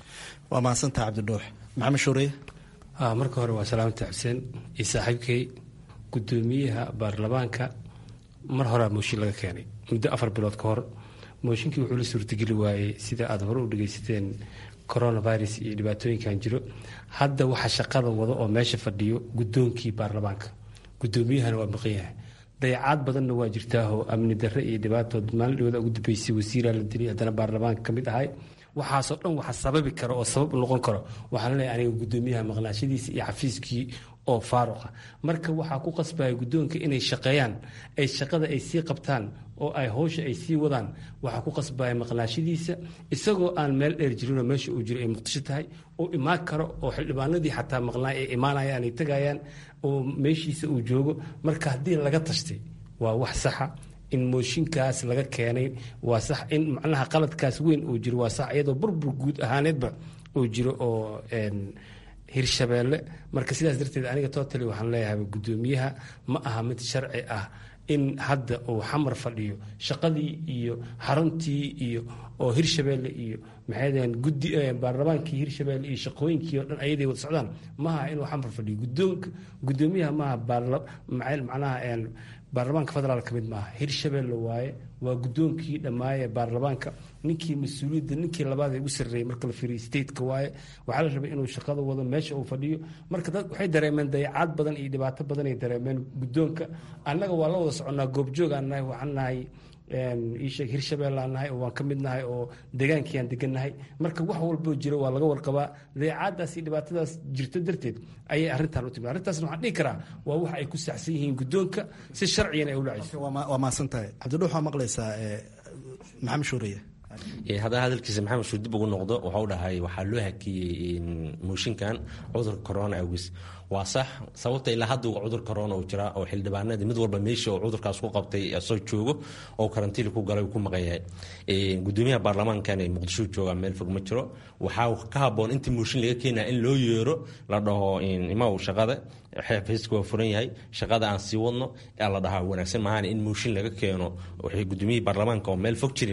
waa mahadsantaha cabdidhuux maxamed shuuriye marka hore waa salaamta xuseen iyo saaxiibkay gudoomiyaha baarlamaanka mar horea mooshin laga keenay muddo afar bilood ka hor mooshinkii wuxuu la suurtageli waayey sida aad hore u dhagaysateen coronavirus iyo dhibaatooyinkan jiro hadda waxa shaqada wado oo meesha fadhiyo gudoonkii baarlamaanka gudoomiyahana waa maqan yahay dayacaad badanna waa jirtaahoo amni darre iyo dhibaatood maalin dhawada ugu dambeysay wasiiraa la dilay haddana baarlamaanka ka mid ahay waxaasoo dhan waxa sababi karo oo sabab noqon karo waxaan leeyahay aniga gudoomiyaha maqnaashadiisa iyo xafiiskii oo faaruqa marka waxaa ku qasbaya guddoonka inay shaqeeyaan ay shaqada ay sii qabtaan oo ay howsha ay sii wadaan waxaa ku qasbaya maqnaashadiisa isagoo aan meel dheer jirinoo meesha uu jiro ay muqdisho tahay oo imaan karo oo xildhibaanadii xataa maqnaa ay imaanayaan ay tagayaan oo meeshiisa uu joogo marka haddii laga tashtay waa wax saxa in mooshinkaas laga keenay waa sax in macnaha qaladkaas weyn uu jiro waa sax iyadoo burbur guud ahaaneedba uu jiro oo hirshabeelle marka sidaas darteed aniga totally waxaan leeyahay gudoomiyaha ma aha mid sharci ah in hadda uu xamar fadhiyo shaqadii iyo xaruntii iyo oo hirshabeelle iyo maxaydeen gudi baarlamaankii hirshabeelle iyo shaqooyinkii oo dhan ayaday wada socdaan maaha inuu xamar fadhiyo gudoonka gudoomiyaha maaha macnaha baarlamaanka federaal ka mid maaha hirshabeelle waaye waa gudoonkii dhammaaye baarlamaanka ninkii mas-uuliyadda ninkii labaad ee ugu sarreeyey marka la fiiriyo stateka waaye waxaa la rabay inuu shaqada wado meesha uu fadhiyo marka dad waxay dareemeen dayacaad badan iyo dhibaato badan ay dareemeen gudoonka annaga waa la wada soconnaa goobjoog aan nahay waxaan nahay iisheeg hirshabeelle aan nahay oo waan ka mid nahay oo degaankii aan degannahay marka wax walboo jiro waa laga warqabaa dayacaadaas iyo dhibaatadaas jirto darteed ayay arrintan u timid arrintaasna waxaan dhihi karaa waa wax ay ku saxsan yihiin gudoonka si sharciyan ay u dhacayso waa mahadsan tahay cabdidhuux waa maqlaysaa maxamed shuuriye haddana hadalkiisa maxamed shuur dib ugu noqdo waxau dhahay waxaa loo hakiyey mooshinkan cudurka corona awgis waa sax sababta ilaa hadda cudur corona uu jiraa oo xildhibaanadii mid walba meesha oo cudurkaas ku qabtay soo joogo oo karantiili ku galay ku maqan yahay gudoomiyaha baarlamaankan ee muqdisho jooga meel fog ma jiro waxaa ka haboon intii mooshin laga keenaya in loo yeero la dhaho imaw shaqada xafiiska waa furan yahay shaqada aan sii wadno la dhahaa wanaagsan maahan in mooshin laga keeno waxay gudoomiyihii baarlamaanka oo meel fog jirin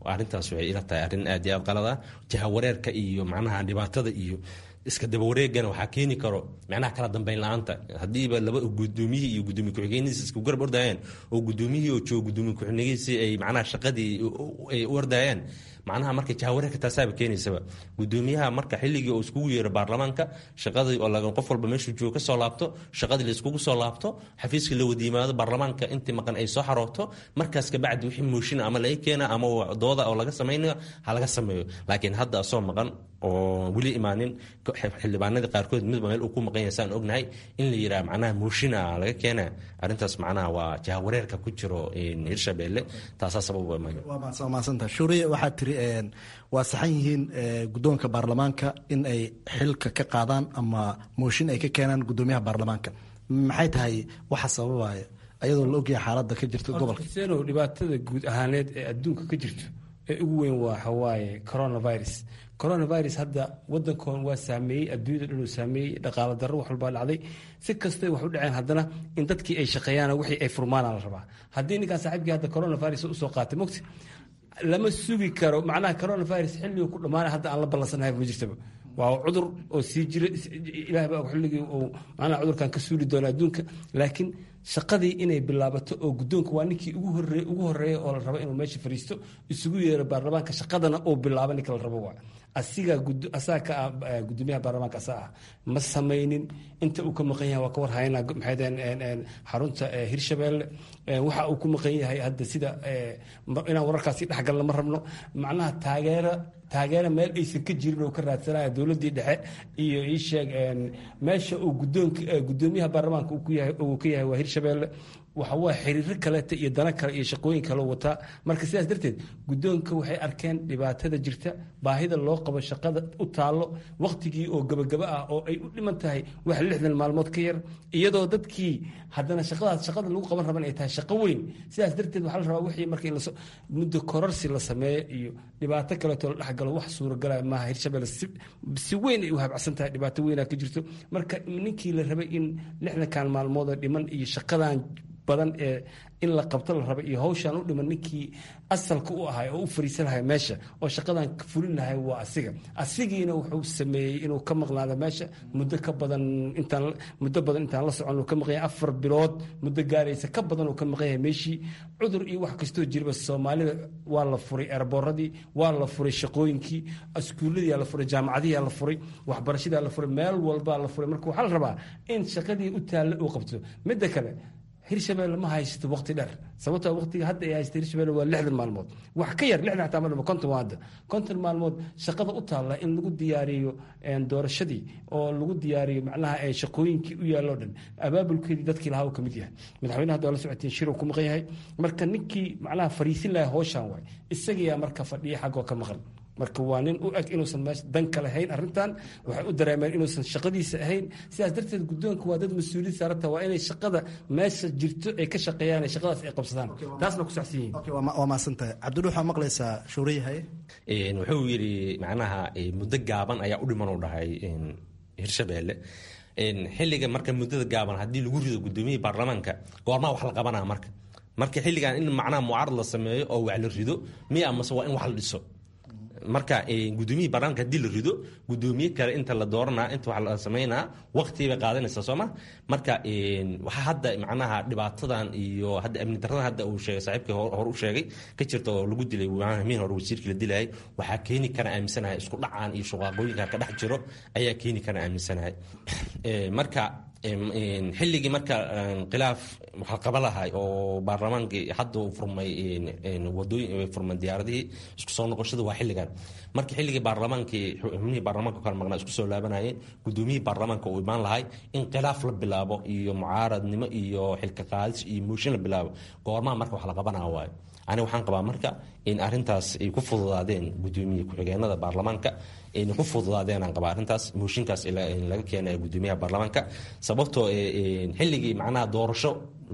arrintaas waxay ila tahay arrin aad iyo aad qalada jahawareerka iyo macnaha dhibaatada iyo iska dabawareegana waxaa keeni karo macnaha kala dambeyn la-aanta haddiiba laba gudoomiyihii iyo gudoomiye ku-xigeenadiisa isku garab ordayeen oo gudoomiyihii oo jooga gudoomiye ku-xigeenadiisii ay macnaha shaqadii ay u ordayeen macnaha marka jahawareerka taasaaba keenaysaba gudoomiyaha marka xilligii oo iskugu yeero baarlamaanka shaqadii oo laga qof walba meeshuu joogo kasoo laabto shaqadii la iskugu soo laabto xafiiskii la wada yimaado baarlamaanka intii maqan ay soo xarooto markaas kabacdi wixii mooshina ama laga keena ama dooda oo laga samaynayo ha laga sameeyo laakiin hadda asoo maqan oo weli imaanin xildhibaanadii qaarkood midba meel uu ku maqan yahay saan ognahay in la yidhaha macnaha mooshina laga keena arrintaas macnaha waa jahawareerka ku jiro hirshabeelle taasaa sabab waa mahadsanta shuuriye waxaad tiri waa saxan yihiin guddoonka baarlamaanka in ay xilka ka qaadaan ama mooshin ay ka keenaan guddoomiyaha baarlamaanka maxay tahay waxa sababaya ayadoo la ogyahay xaaladda ka jirta gobolka seno dhibaatada guud ahaaneed ee adduunka ka jirto ee ugu weyn waa waxawaaye coronavirus coronavirus hadda wadankoon waa saameeyey adduunyada dhan uu saameeyey dhaqaalo darro wax walbaa dhacday si kastay wax u dhaceen haddana in dadkii ay shaqeeyaan wixii ay furmaana la rabaa haddii ninkaan saaxiibkii hadda coronavirus usoo qaatay mogti lama sugi karo macnaha coronavirus xilligii ku dhammaanay hadda aan la ballansanahay ma jirtaba waa cudur oo sii jira ilaah baa xilligii uu macnaha cudurkan ka suuli doona adduunka laakiin shaqadii inay bilaabato oo guddoonka waa ninkii ugu horreeye ugu horreeya oo la rabo inuu meesha fariisto isugu yeero baarlamaanka shaqadana uu bilaabo ninka la rabo waa asiga asaga ka ah gudoomiyaha baarlamaanka asaa ah ma samaynin inta uu ka maqan yahay waa ka war hayna maxay daheen xarunta hirshabeelle waxa uu ku maqan yahay hadda sida inaan wararkaasi dhexgalna ma rabno macnaha taageero taageero meel aysan ka jirin oo ka raadsanaya dowladdii dhexe iyo ii sheeg meesha uu gudoonka gudoomiyaha baarlamaanka uu ka yahay waa hirshabeelle waxa waa xiriiro kaleeta iyo dana kale iyo shaqooyin kale wataa marka sidaas darteed guddoonka waxay arkeen dhibaatada jirta baahida loo qabo shaqada u taallo wakhtigii oo gabagaba ah oo ay u dhiman tahay wax lixdan maalmood ka yar iyadoo dadkii haddana shaqadaas shaqada lagu qaban raban ay tahay shaqo weyn sidaas darteed waxaa la rabaa wixii marka in muddo kororsi la sameeyo iyo dhibaato kaleeto la dhexgalo wax suuragalaya maaha hirshabelle si weyn ay u habacsan tahay dhibaato weynaa ka jirto marka ninkii la rabay in lixdankan maalmoodoo dhiman iyo shaqadan badan ee in la qabto la raba iyo hawshaan u dhiman ninkii asalka u ahay oo u fariisan lahay meesha oo shaqadan fulin lahay waa asiga asigiina wuxuu sameeyey inuu ka maqnaado meesha muddo ka badan intaan muddo badan intaan la socon uu ka maqan yahay afar bilood muddo gaaraysa ka badan uu ka maqan yahay meeshii cudur iyo wax kastoo jirba soomaalida waa la furay erbooradii waa la furay shaqooyinkii iskuulladiyaa la furay jaamacadiyaa la furay waxbarashadaa la furay meel walbaa la furay marka waxaa la rabaa in shaqadii u taalla uu qabto midda kale hirshabelle ma haysto waqti dheer sababtoo waqtiga hadda ay haysta hirshabelle waa lixdan maalmood wax ka yar lixdan xataa ma dhamo konton waa hadda konton maalmood shaqada u taalla in lagu diyaariyo doorashadii oo lagu diyaariyo macnaha shaqooyinkii u yaalloo dhan abaabulkeedii dadkii lahaa uu ka mid yahay madaxweynaha hadda waa la socotiin shir uu ku maqan yahay marka ninkii macnaha fariisin lahaa howshan waay isagiyaa marka fadhiya xaggoo ka maqan marka waa nin u eg inuusan meesha danka lahayn arrintan waxay u dareemeen inuusan shaqadiisa ahayn sidaas darteed guddoonka waa dad mas-uuliyad saaranta waa inay shaqada meesha jirto ay ka shaqeeyaan shaqadaas ay qabsadaan taasna ku socsan yihiin waa mahadsantahay cabdidhu waxaa maqlaysaa shuuriyahay wuxuu yidhi macnaha muddo gaaban ayaa u dhiman u dhahay hirshabeelle xilliga marka muddada gaaban haddii lagu rido gudoomiyihii baarlamaanka goormaa wax la qabanaa marka marka xilligan in macnaha mucaarad la sameeyo oo wax la rido miya amase waa in wax la dhiso marka gudoomiyihii baarlamaanka hadii la rido gudoomiye kale inta la dooranaa inta wax la sameynaa waqti bay qaadanaysaa sooma marka waxaa hadda macnaha dhibaatadan iyo hadda amni daradan hadda uu sheegay saaxiibkii hore u sheegay ka jirta oo lagu dilay miin hore wasiirkii la dilayay waxaa keeni kara aaminsanahay isku dhacaan iyo shuqaaqooyinka ka dhex jiro ayaa keeni kara aaminsanahay marka xilligii marka khilaaf waxaa qaba lahay oo baarlamaankii hadda uu furmay wadooyin furmay diyaaradihii isku soo noqoshada waa xilligan marka xilligii baarlamaankii xubnihii baarlamaanka kala maqnaa isku soo laabanayeen gudoomiyihii baarlamaanka uu imaan lahay in khilaaf la bilaabo iyo mucaaradnimo iyo xilka qaadis iyo mooshin la bilaabo goormaha marka wax la qabanaa waayo aniga waxaan qabaa marka in arintaas ay ku fududaadeen gudoomiye ku-xigeenada baarlamaanka ayna ku fududaadeen aan qabaa arrintaas mooshinkaas laga keenaya gudoomiyaha baarlamaanka sababtoo xilligii macnaha doorasho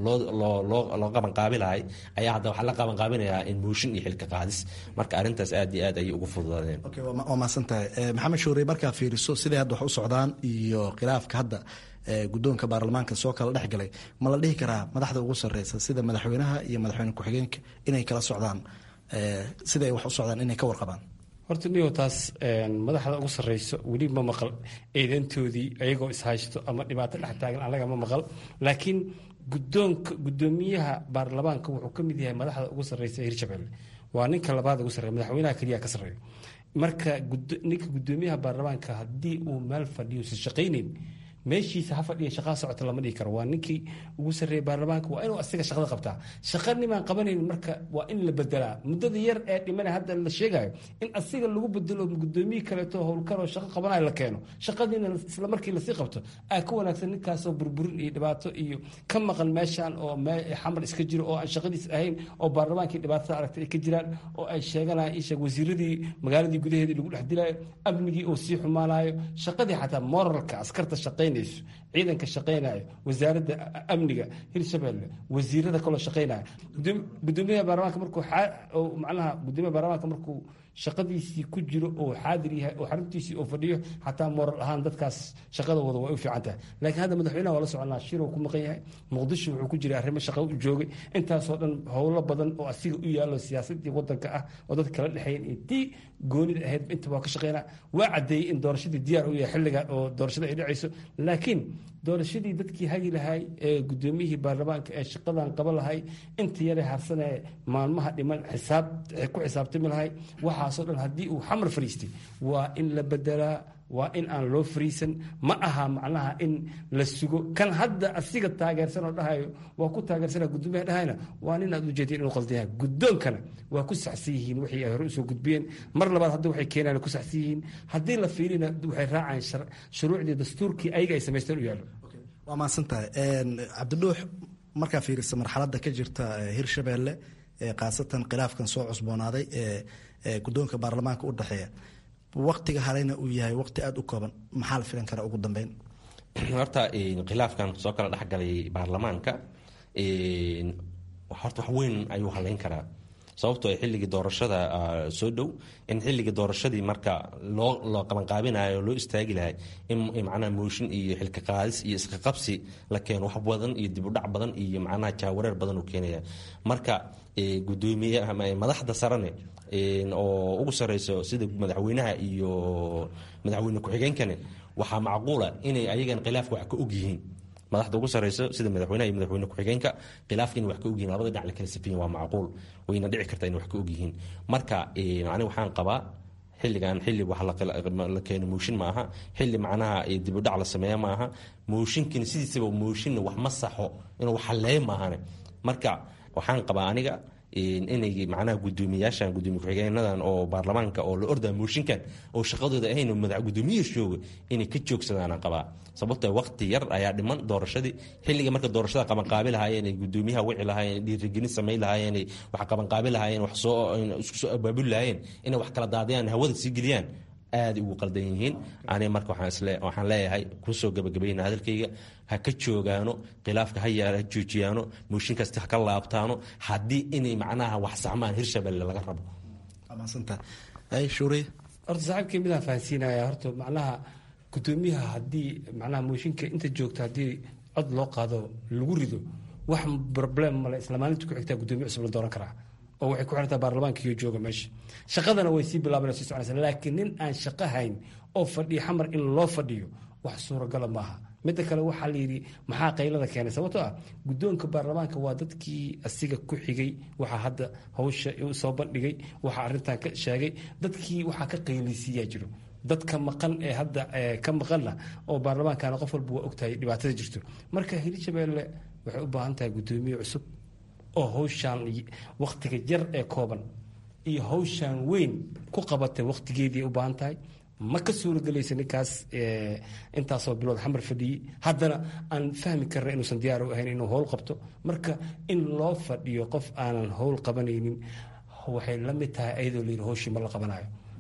loo qabanqaabilahay ayaa hadda waxaa la qabanqaabinayaa in mooshin iyo xilka qaadis marka arrintaas aad iyo aad ayay ugu fududaadeen waa mahadsantahay maxamed shuure markaa fiiriso siday hadda wax u socdaan iyo khilaafka hadda guddoonka baarlamaanka soo kala dhex galay ma la dhihi karaa madaxda ugu sarreysa sida madaxweynaha iyo madaxweyne ku-xigeenka inay kala socdaan siday wax u socdaan inay ka warqabaan horta niyo taas madaxda ugu sarreyso weli ma maqal eedantoodii ayagoo ishaysto ama dhibaato dhex taagan annaga ma maqal laakiin gudoonka gudoomiyaha baarlamaanka wuxuu ka mid yahay madaxda ugu sarreysa hirshabelle waa ninka labaad ugu sarreeya madaxweynaha keliya ka sarreeya marka ninka gudoomiyaha baarlamaanka haddii uu meel fadhiyo si shaqaynayn meeshiisa ha fadhiya shaqaa socota lama dhigi karo waa ninkii ugu sarreeyay baarlamaanka waa inuu asiga shaqada qabtaa shaqa nimaan qabanayn marka waa in la bedelaa muddada yar ee dhimana hadda la sheegayo in asiga lagu bedelo gudoomiye kaleeto howlkaroo shaqo qabanayo la keeno shaqadiina isla markii lasii qabto aa ka wanaagsan ninkaasoo burburin iyo dhibaato iyo ka maqan meeshan oo xamar iska jiro oo aan shaqadiis ahayn oo baarlamaankii dhibaatada aragtay ay ka jiraan oo ay sheeganayaan isheeg wasiiradii magaaladii gudaheedii lagu dhex dilayo amnigii oo sii xumaanayo shaqadii xataa moralka askarta shaqayn ciidanka shaqaynayo wasaaradda amniga hirshabelle wasiirada kaloo shaqaynaya gudoomiyaha baarlamaanka markuu macnaha gudoomiyaha baarlamaanka markuu shaqadiisii ku jiro oo xaadir yahay oo xaruntiisii oo fadhiyo xataa moral ahaan dadkaas shaqada wada way u fiican tahay laakiin hadda madaxweynaha waa la soconaa shir uu ku maqan yahay muqdisho wuxuu ku jiray arrimo shaqo u joogay intaasoo dhan howlo badan oo asiga u yaallo siyaasadii wadanka ah oo dadka kala dhexeeyeen iyo tii goonida ahayd inta waa ka shaqeynaa waa caddeeyey in doorashadii diyaar u yahay xilliga oo doorashada ay dhacayso laakiin doorashadii dadkii hagi lahay ee gudoomiyihii baarlamaanka ee shaqadan qaba lahay inta yare harsanee maalmaha dhiman xisaab ku xisaabtami lahay waxaasoo dhan haddii uu xamar fariistay waa in la bedelaa waa in aan loo fariisan ma aha macnaha in la sugo kan hadda asiga taageersan oo dhahayo waa ku taageersana gudoomiyaha dhahayna waa nin aad ujeedeen inuu qaldan yahay gudoonkana waa ku saxsan yihiin wixii ay hore usoo gudbiyeen mar labaad hadda waxay keenaan ku saxsan yihiin haddii la fiirina waxay raacayaan shuruucdii dastuurkii ayaga ay samaysteen u yaallo waa mahadsan tahay cabdidhuux markaa fiirisa marxaladda ka jirta hirshabelle khaasatan khilaafkan soo cusboonaaday ee gudoonka baarlamaanka u dhexeeya waktiga hareyna uu yahay waqti aada u kooban maxaa la filan karaa ugu dambeyn horta khilaafkan soo kala dhexgalay baarlamaanka horta wax weyn ayuu haleyn karaa sababtoo xilligii doorashada soo dhow in xilligii doorashadii marka loo loo qabanqaabinayo loo istaagi lahay in macnaha mooshin iyo xilka qaadis iyo iska qabsi la keeno wax badan iyo dib u dhac badan iyo macnaha jaawareer badan uu keenaya marka gudoomiye madaxda sarane oo ugu sareyso sida madaxweynaha iyo madaxweyne ku-xigeenkane waxaa macquula inay ayagan khilaafka wax ka og yihiin madaxda ugu sareyso sida madaxweynaha iyo madaxweyne ku-xigeenka khilaafka inay wax ka ogyihiin labada dhinac la kala safiyin waa macquul wayna dhici kartaa inay wax ka ogyihiin marka ani waxaan qabaa xilligan xilli wax la keeno mooshin ma aha xilli macnaha dibudhac la sameeya ma aha mooshinkina sidiisaba mooshinna wax ma saxo inuu wax halleeyo maahane marka waxaan qabaa aniga inay macnaha gudoomiyaashan gudoomiye ku-xigeenadan oo baarlamaanka oo la ordaa mooshinkan oo shaqadooda ahayn madax gudoomiye jooga inay ka joogsadaan qabaa sababtoo waqti yar ayaa dhiman doorashadii xilliga marka doorashada qabanqaabi lahaayeen ay gudoomiyaha wici lahaayeen dhiirigelin samayn lahaayeen wax qabanqaabi lahaayeen wax soo isku soo abaabuli lahaayeen inay wax kala daadiyaan hawada sii geliyaan aaday ugu qaldan yihiin aniga marka waxaan leeyahay kusoo gabagabayna hadalkayga ha ka joogaano khilaafka ha joojiyaano mooshin kasta ha ka laabtaano haddii inay macnaha wax saxmaan hirshabelle laga rabo horta saaxiibkay midaan fahansiinaya horta macnaha gudoomiyaha haddii macnaha mooshinka inta joogta haddii cod loo qaado lagu rido wax problem male isla maalinta ku xigtaa gudoomiye cusub la dooran karaa oo waxay ku xirantaa baarlamaankiiyo jooga meesha shaqadana way sii bilaaban sii soconaysa laakiin nin aan shaqo hayn oo fadhiyo xamar in loo fadhiyo wax suuragala maaha midda kale waxaa layidhi maxaa qaylada keenay sababtoo ah guddoonka baarlamaanka waa dadkii asiga ku xigay waxaa hadda hawsha soo bandhigay waxaa arrintan ka sheegay dadkii waxaa ka qaylisiiyaa jiro dadka maqan ee hadda ka maqanna oo baarlamaankana qof walba waa ogtahay dhibaatada jirto marka hirshabeelle waxay u baahan tahay guddoomiye cusub oo hawshaan wakhtiga yar ee kooban iyo hawshaan weyn ku qabatay wakhtigeedii u baahan tahay ma ka suuragelaysa ninkaas intaasoo bilood xamar fadhiyey haddana aan fahmi karna inuusan diyaar u ahayn inuu howl qabto marka in loo fadhiyo qof aanan howl qabanaynin waxay la mid tahay ayadoo layidhi hawshii ma la qabanayo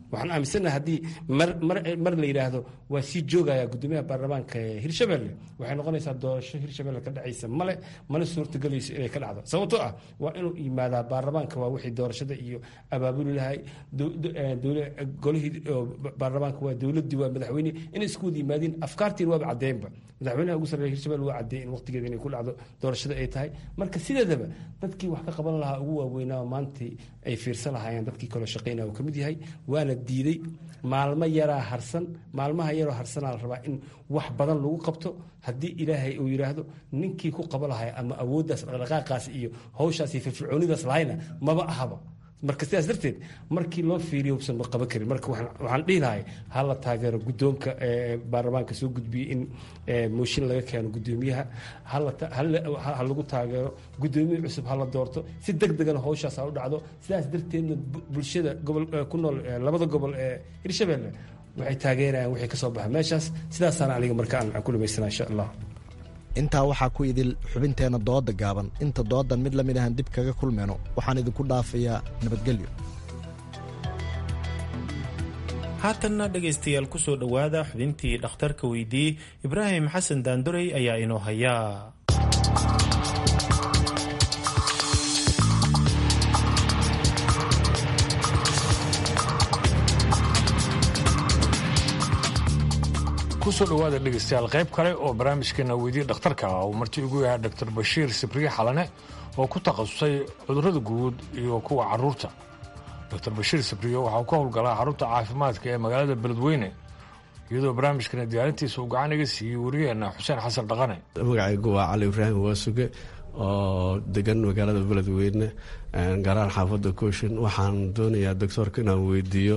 waxaan aaminsanaha haddii mar mar mar la yidhaahdo waa sii joogaya gudoomiyaha baarlamaanka ee hirshabelle waxay noqonaysaa doorasho hirshabelle ka dhacaysa male mana suurtagelayso inay ka dhacdo sababtoo ah waa inuu yimaadaa baarlamaanka waa wixii doorashada iyo abaabuli lahay golihii baarlamaanka waa dowladii waa madaxweyne inay isku wada yimaadiin afkaartiin waaba caddeynba madaxweynaha ugu sarreeya hirshabelle waa caddeey in waqtigeeda inay ku dhacdo doorashada ay tahay marka sideedaba dadkii wax ka qaban lahaa ugu waaweynaa maantii ay fiirsan lahaayeen dadkii kaloo shaqeynaya uu ka mid yahay waana diiday maalmo yaraa harsan maalmaha yaroo harsanaa la rabaa in wax badan lagu qabto haddii ilaahay uu yidhaahdo ninkii ku qaba lahay ama awooddaas dhaqdhaqaaqaas iyo hawshaas iyo firfircoonidaas lahayna maba ahaba marka sidaas darteed markii loo fiiriyo usan ma qaban karin marka waxaan dhihi lahay ha la taageero guddoonka baarlamaanka soo gudbiyey in mooshin laga keeno guddoomiyaha ha lagu taageero guddoomiye cusub ha la doorto si deg degana hawshaas ha u dhacdo sidaas darteedna bulshada gobol ku nool labada gobol ee hirshabelle waxay taageerayaan wixii ka soo baxa meeshaas sidaasaana aniga marka aan ku dhamaysana insha allah intaa waxaa ku idil xubinteenna dooda gaaban inta doodan mid lamid ahan dib kaga kulmeyno waxaan idinku dhaafayaa nabadgelyo haatanna dhegaystayaal ku soo dhowaada xubintii dhakhtarka weydiiyey ibraahim xasan daandorey ayaa inoo hayaa kusoo dhowaada dhegaystayaal qayb kale oo barnaamijkeena weydiye dhakhtarka ah uu marti ugu yahay doctor bashiir sibriye xalane oo ku takhasusay cudurrada guud iyo kuwa carruurta doctor bashiir sibriye waxauu ka howlgalaa xarunta caafimaadka ee magaalada beledweyne iyadoo barnaamijkana diyaarintiisa uu gacan iga siiyey wariyeenna xuseen xasan dhaqane magacaygu waa cali ibraahim waasuge oo degan magaalada beledweyne gaaraan xaafadda kooshin waxaan doonayaa doctoorka inaan weydiiyo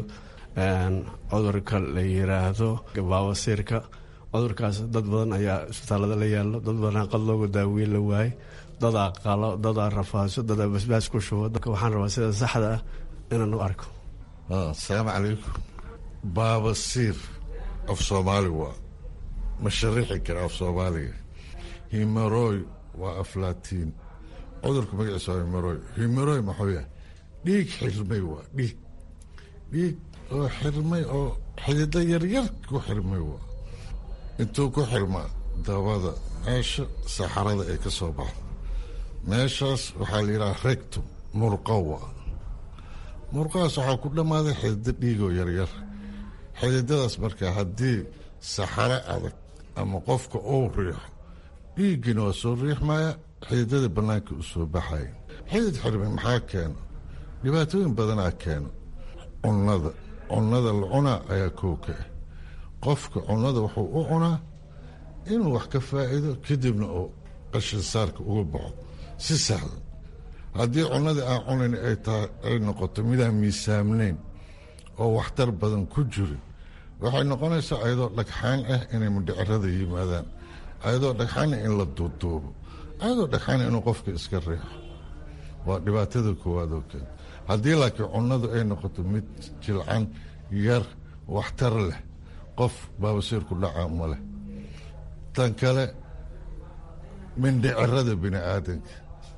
cudurka la yiraahdo baawasiirka cudurkaas dad badan ayaa isbitaalada la yaalo dad badan qad looga daaweyn la waaye dadaa qalo dadaa rafaaso dadaa basbaas ku shubo waxaan rabaa sida saxda ah inaan u arko asalaamu calaykum baabasiir af soomaali waa ma sharixi kara af soomaaliga himeroy waa aflaatiin cudurka magaciisa waa himeroy himeroy maxuu yahay dhiig xirmay waa dhiig dhiig oo xirmay oo xidido yaryar ku xirmay waa intuu ku xirmaa dabada meesha saxarada ay ka soo baxdo meeshaas waxaa la yidhaha rectum murqo waa murqahaas waxaa ku dhammaaday xidido dhiigoo yaryar xididadaas markaa haddii saxaro adag ama qofka uu riixo dhiiggina waa soo riixmaya xididada bannaanka u soo baxaya xidid xirmay maxaa keeno dhibaatooyin badanaa keeno cunnada cunnada la cunaa ayaa kooka ah qofka cunnada wuxuu u cunaa inuu wax ka faa'iido kadibna uu qashin saarka uga baxo si sahlan haddii cunnadii aan cunayn ay tahay ay noqoto midaan miisaamnayn oo waxtar badan ku jirin waxay noqonaysaa ayadoo dhagxaan ah inay mudhicirada yimaadaan ayadoo dhagxaana in la duuduubo ayadoo dhagxaana inuu qofka iska riixo waa dhibaatada koowaad oo kale haddii laakiin cunnadu ay noqoto mid jilcan yar waxtar leh qof baabasiirku dhaca ma leh tan kale mindhicirada bini aadanka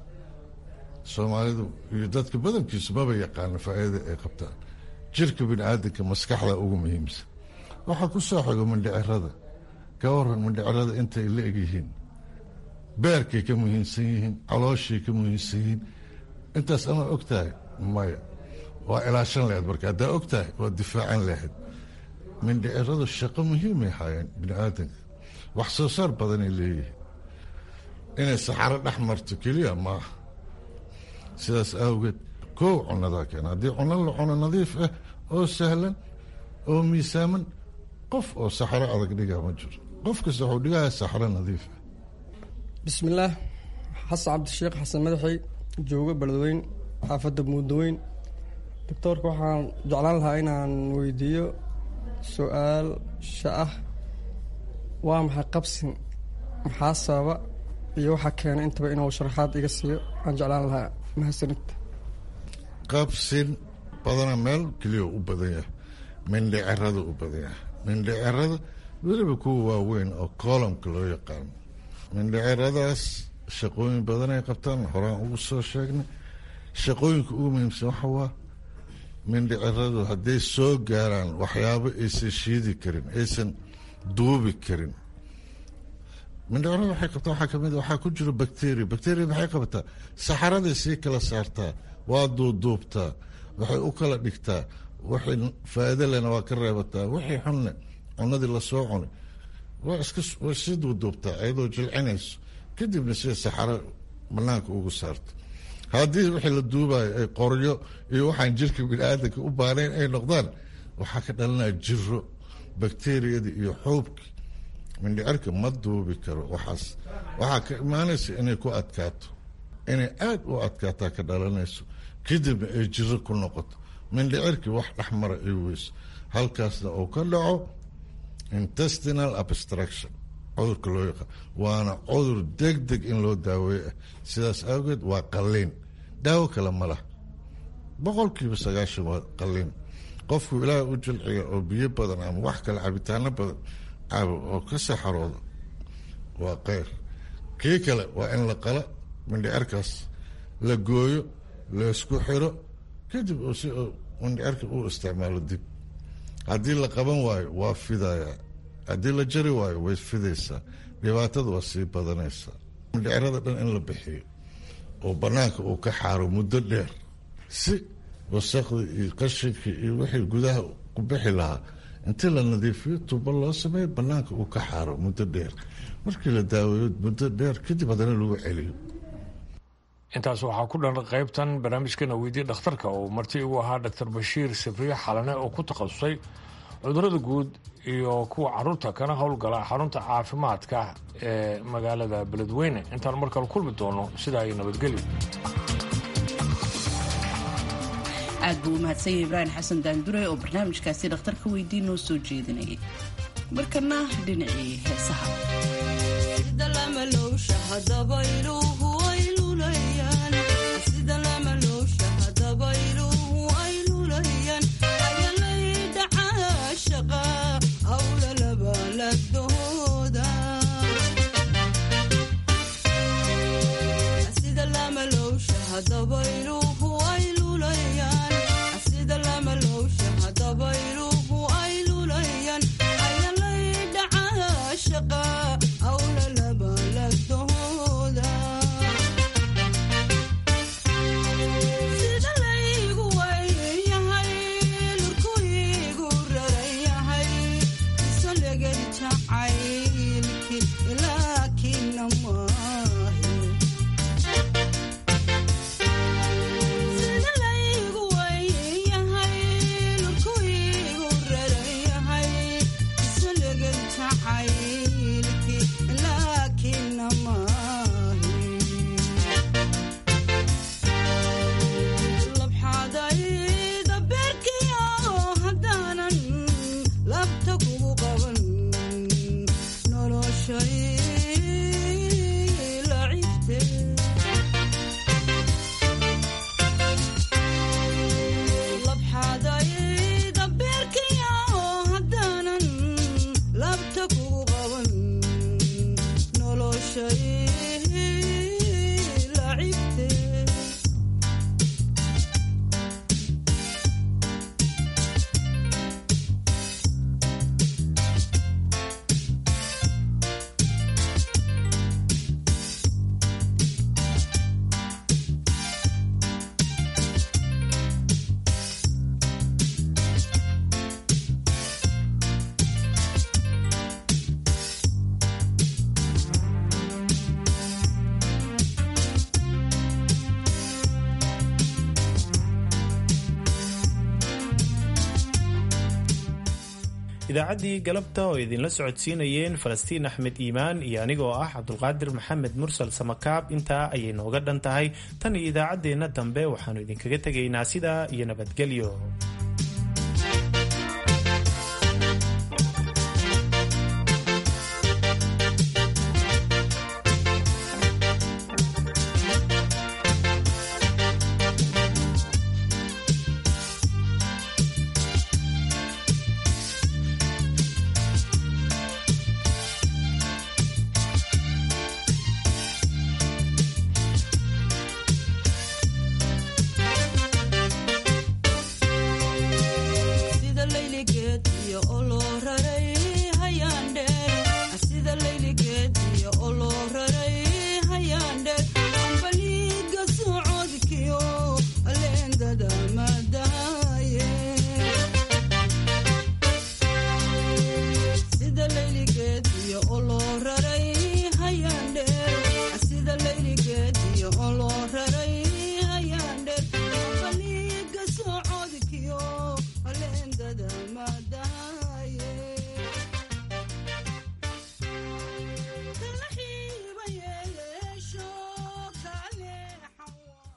soomaalidu iyo dadka badankiisu maba yaqaana faa'iida ay qabtaan jirka bini aadanka maskaxda ugu muhiimsan waxaa ku soo xigo mindhicirada ka waran mindhicirada intay la egyihiin beerkay ka muhiimsan yihiin calooshay ka muhiimsan yihiin intaas ama og tahay maya waa ilaashan lahayd marka haddaa og tahay waa difaacan lahayd mindhiciradu shaqo muhiimay haayeen bini aadanka wax soo saar badanay leeyihiin inay saxaro dhex marto keliya maaha sidaas awgeed koow cunnadaa keena haddii cunno la cuno nadiif ah oo sahlan oo miisaaman qof oo saxaro adag dhigaa ma jiro qof kasta wuxuu dhigaya saxaro nadiif ah bismillaah xasan cabdisheekh xasan madaxey joogo beledweyn xaafadda muuddaweyn doctoorka waxaan jeclaan lahaa inaan weydiiyo su-aal sha ah waa maxay qabsin maxaa sababa iyo waxaa keena intaba inuu sharaxaad iga siiyo waxaan jeclaan lahaa mahadsanid qabsin badana meel keliya u badan yahay mindhicirada u badan yahay mindhicirada weliba kuwa waaweyn oo koolamka loo yaqaano mindhiciradaas shaqooyin badan ay qabtaan horaan ugu soo sheegnay shaqooyinka ugu muhiimsan waxa waa mindhiciradu hadday soo gaaraan waxyaabo aysan shiidi karin aysan duubi karin mindhicirada waxay qabtaa waxaa kamid waxaa ku jiro bacteria bacteria maxay qabataa saxaraday sii kala saartaa waa duuduubtaa waxay u kala dhigtaa wixii faa'iido lena waa ka reebataa wixii xunne cunadii lasoo cunay waa iska way sii duuduubtaa iyadoo jilcinayso kadibna sida saxaro banaanka ugu saarto haddii wixii la duubayo ay qoryo iyo waxaan jirka biniaadanka u baanayn ay noqdaan waxaa ka dhalanaya jiro bakteriyadii iyo xuubkii mindhicirka ma duubi karo waxaas waxaa ka imaanaysa inay ku adkaato inay aada u adkaataa ka dhalanayso kadibna ay jiro ku noqoto mindhicirkii wax dhexmara ay weyso halkaasna uu ka dhaco intestinal abstraction cudurka loo yaqaan waana cudur deg deg in loo daaweeyo ah sidaas awgeed waa qalliin daawo kale ma lah boqolkiiba sagaashan waa qalliin qofku ilaaha u jilciya oo biyo badan ama wax kale cabitaano badan cabo oo ka saxarooda waa keyr kii kale waa in la qala mindhicirkaas la gooyo laysku xiro kadib uu si mindhicirka u isticmaalo dib haddii la qaban waayo waa fidayaa haddii la jari waayo way fidaysaa dhibaatada waa sii badanaysaa mindhicirada dhan in la bixiyo oo banaanka uu ka xaaro muddo dheer si wasaqdii iyo qashinkii iyo wixii gudaha ku bixi lahaa intii la nadiifiyo tubo loo sameeyo banaanka uu ka xaaro muddo dheer markii la daaweeyo muddo dheer kadib haddana lagu celiyo intaas waxaa ku dhan qaybtan barnaamijkeena weydiye dhakhtarka oo marti igu ahaa doctor bashiir sabriye xalane oo ku takhasusay cudurada guud iyo kuwa caruurta kana howlgala xarunta caafimaadka ee magaalada beledweyne intaan markale kulmi doono sidaa iyo nabadgelyo aad buu u mahadsanya ibraahim xasan daandure oo barnaamijkaasi dhakhtarka weydii noo soo jeedinayay markana dhinacii heesaha idaacaddii galabta oo idinla socodsiinayeen falastiin axmed iimaan iyo anigoo ah cabdulqaadir maxamed mursal samakaab intaa ayay nooga dhan tahay tan iyo idaacaddeenna dambe waxaannu idinkaga tegaynaa sidaa iyo nabadgelyo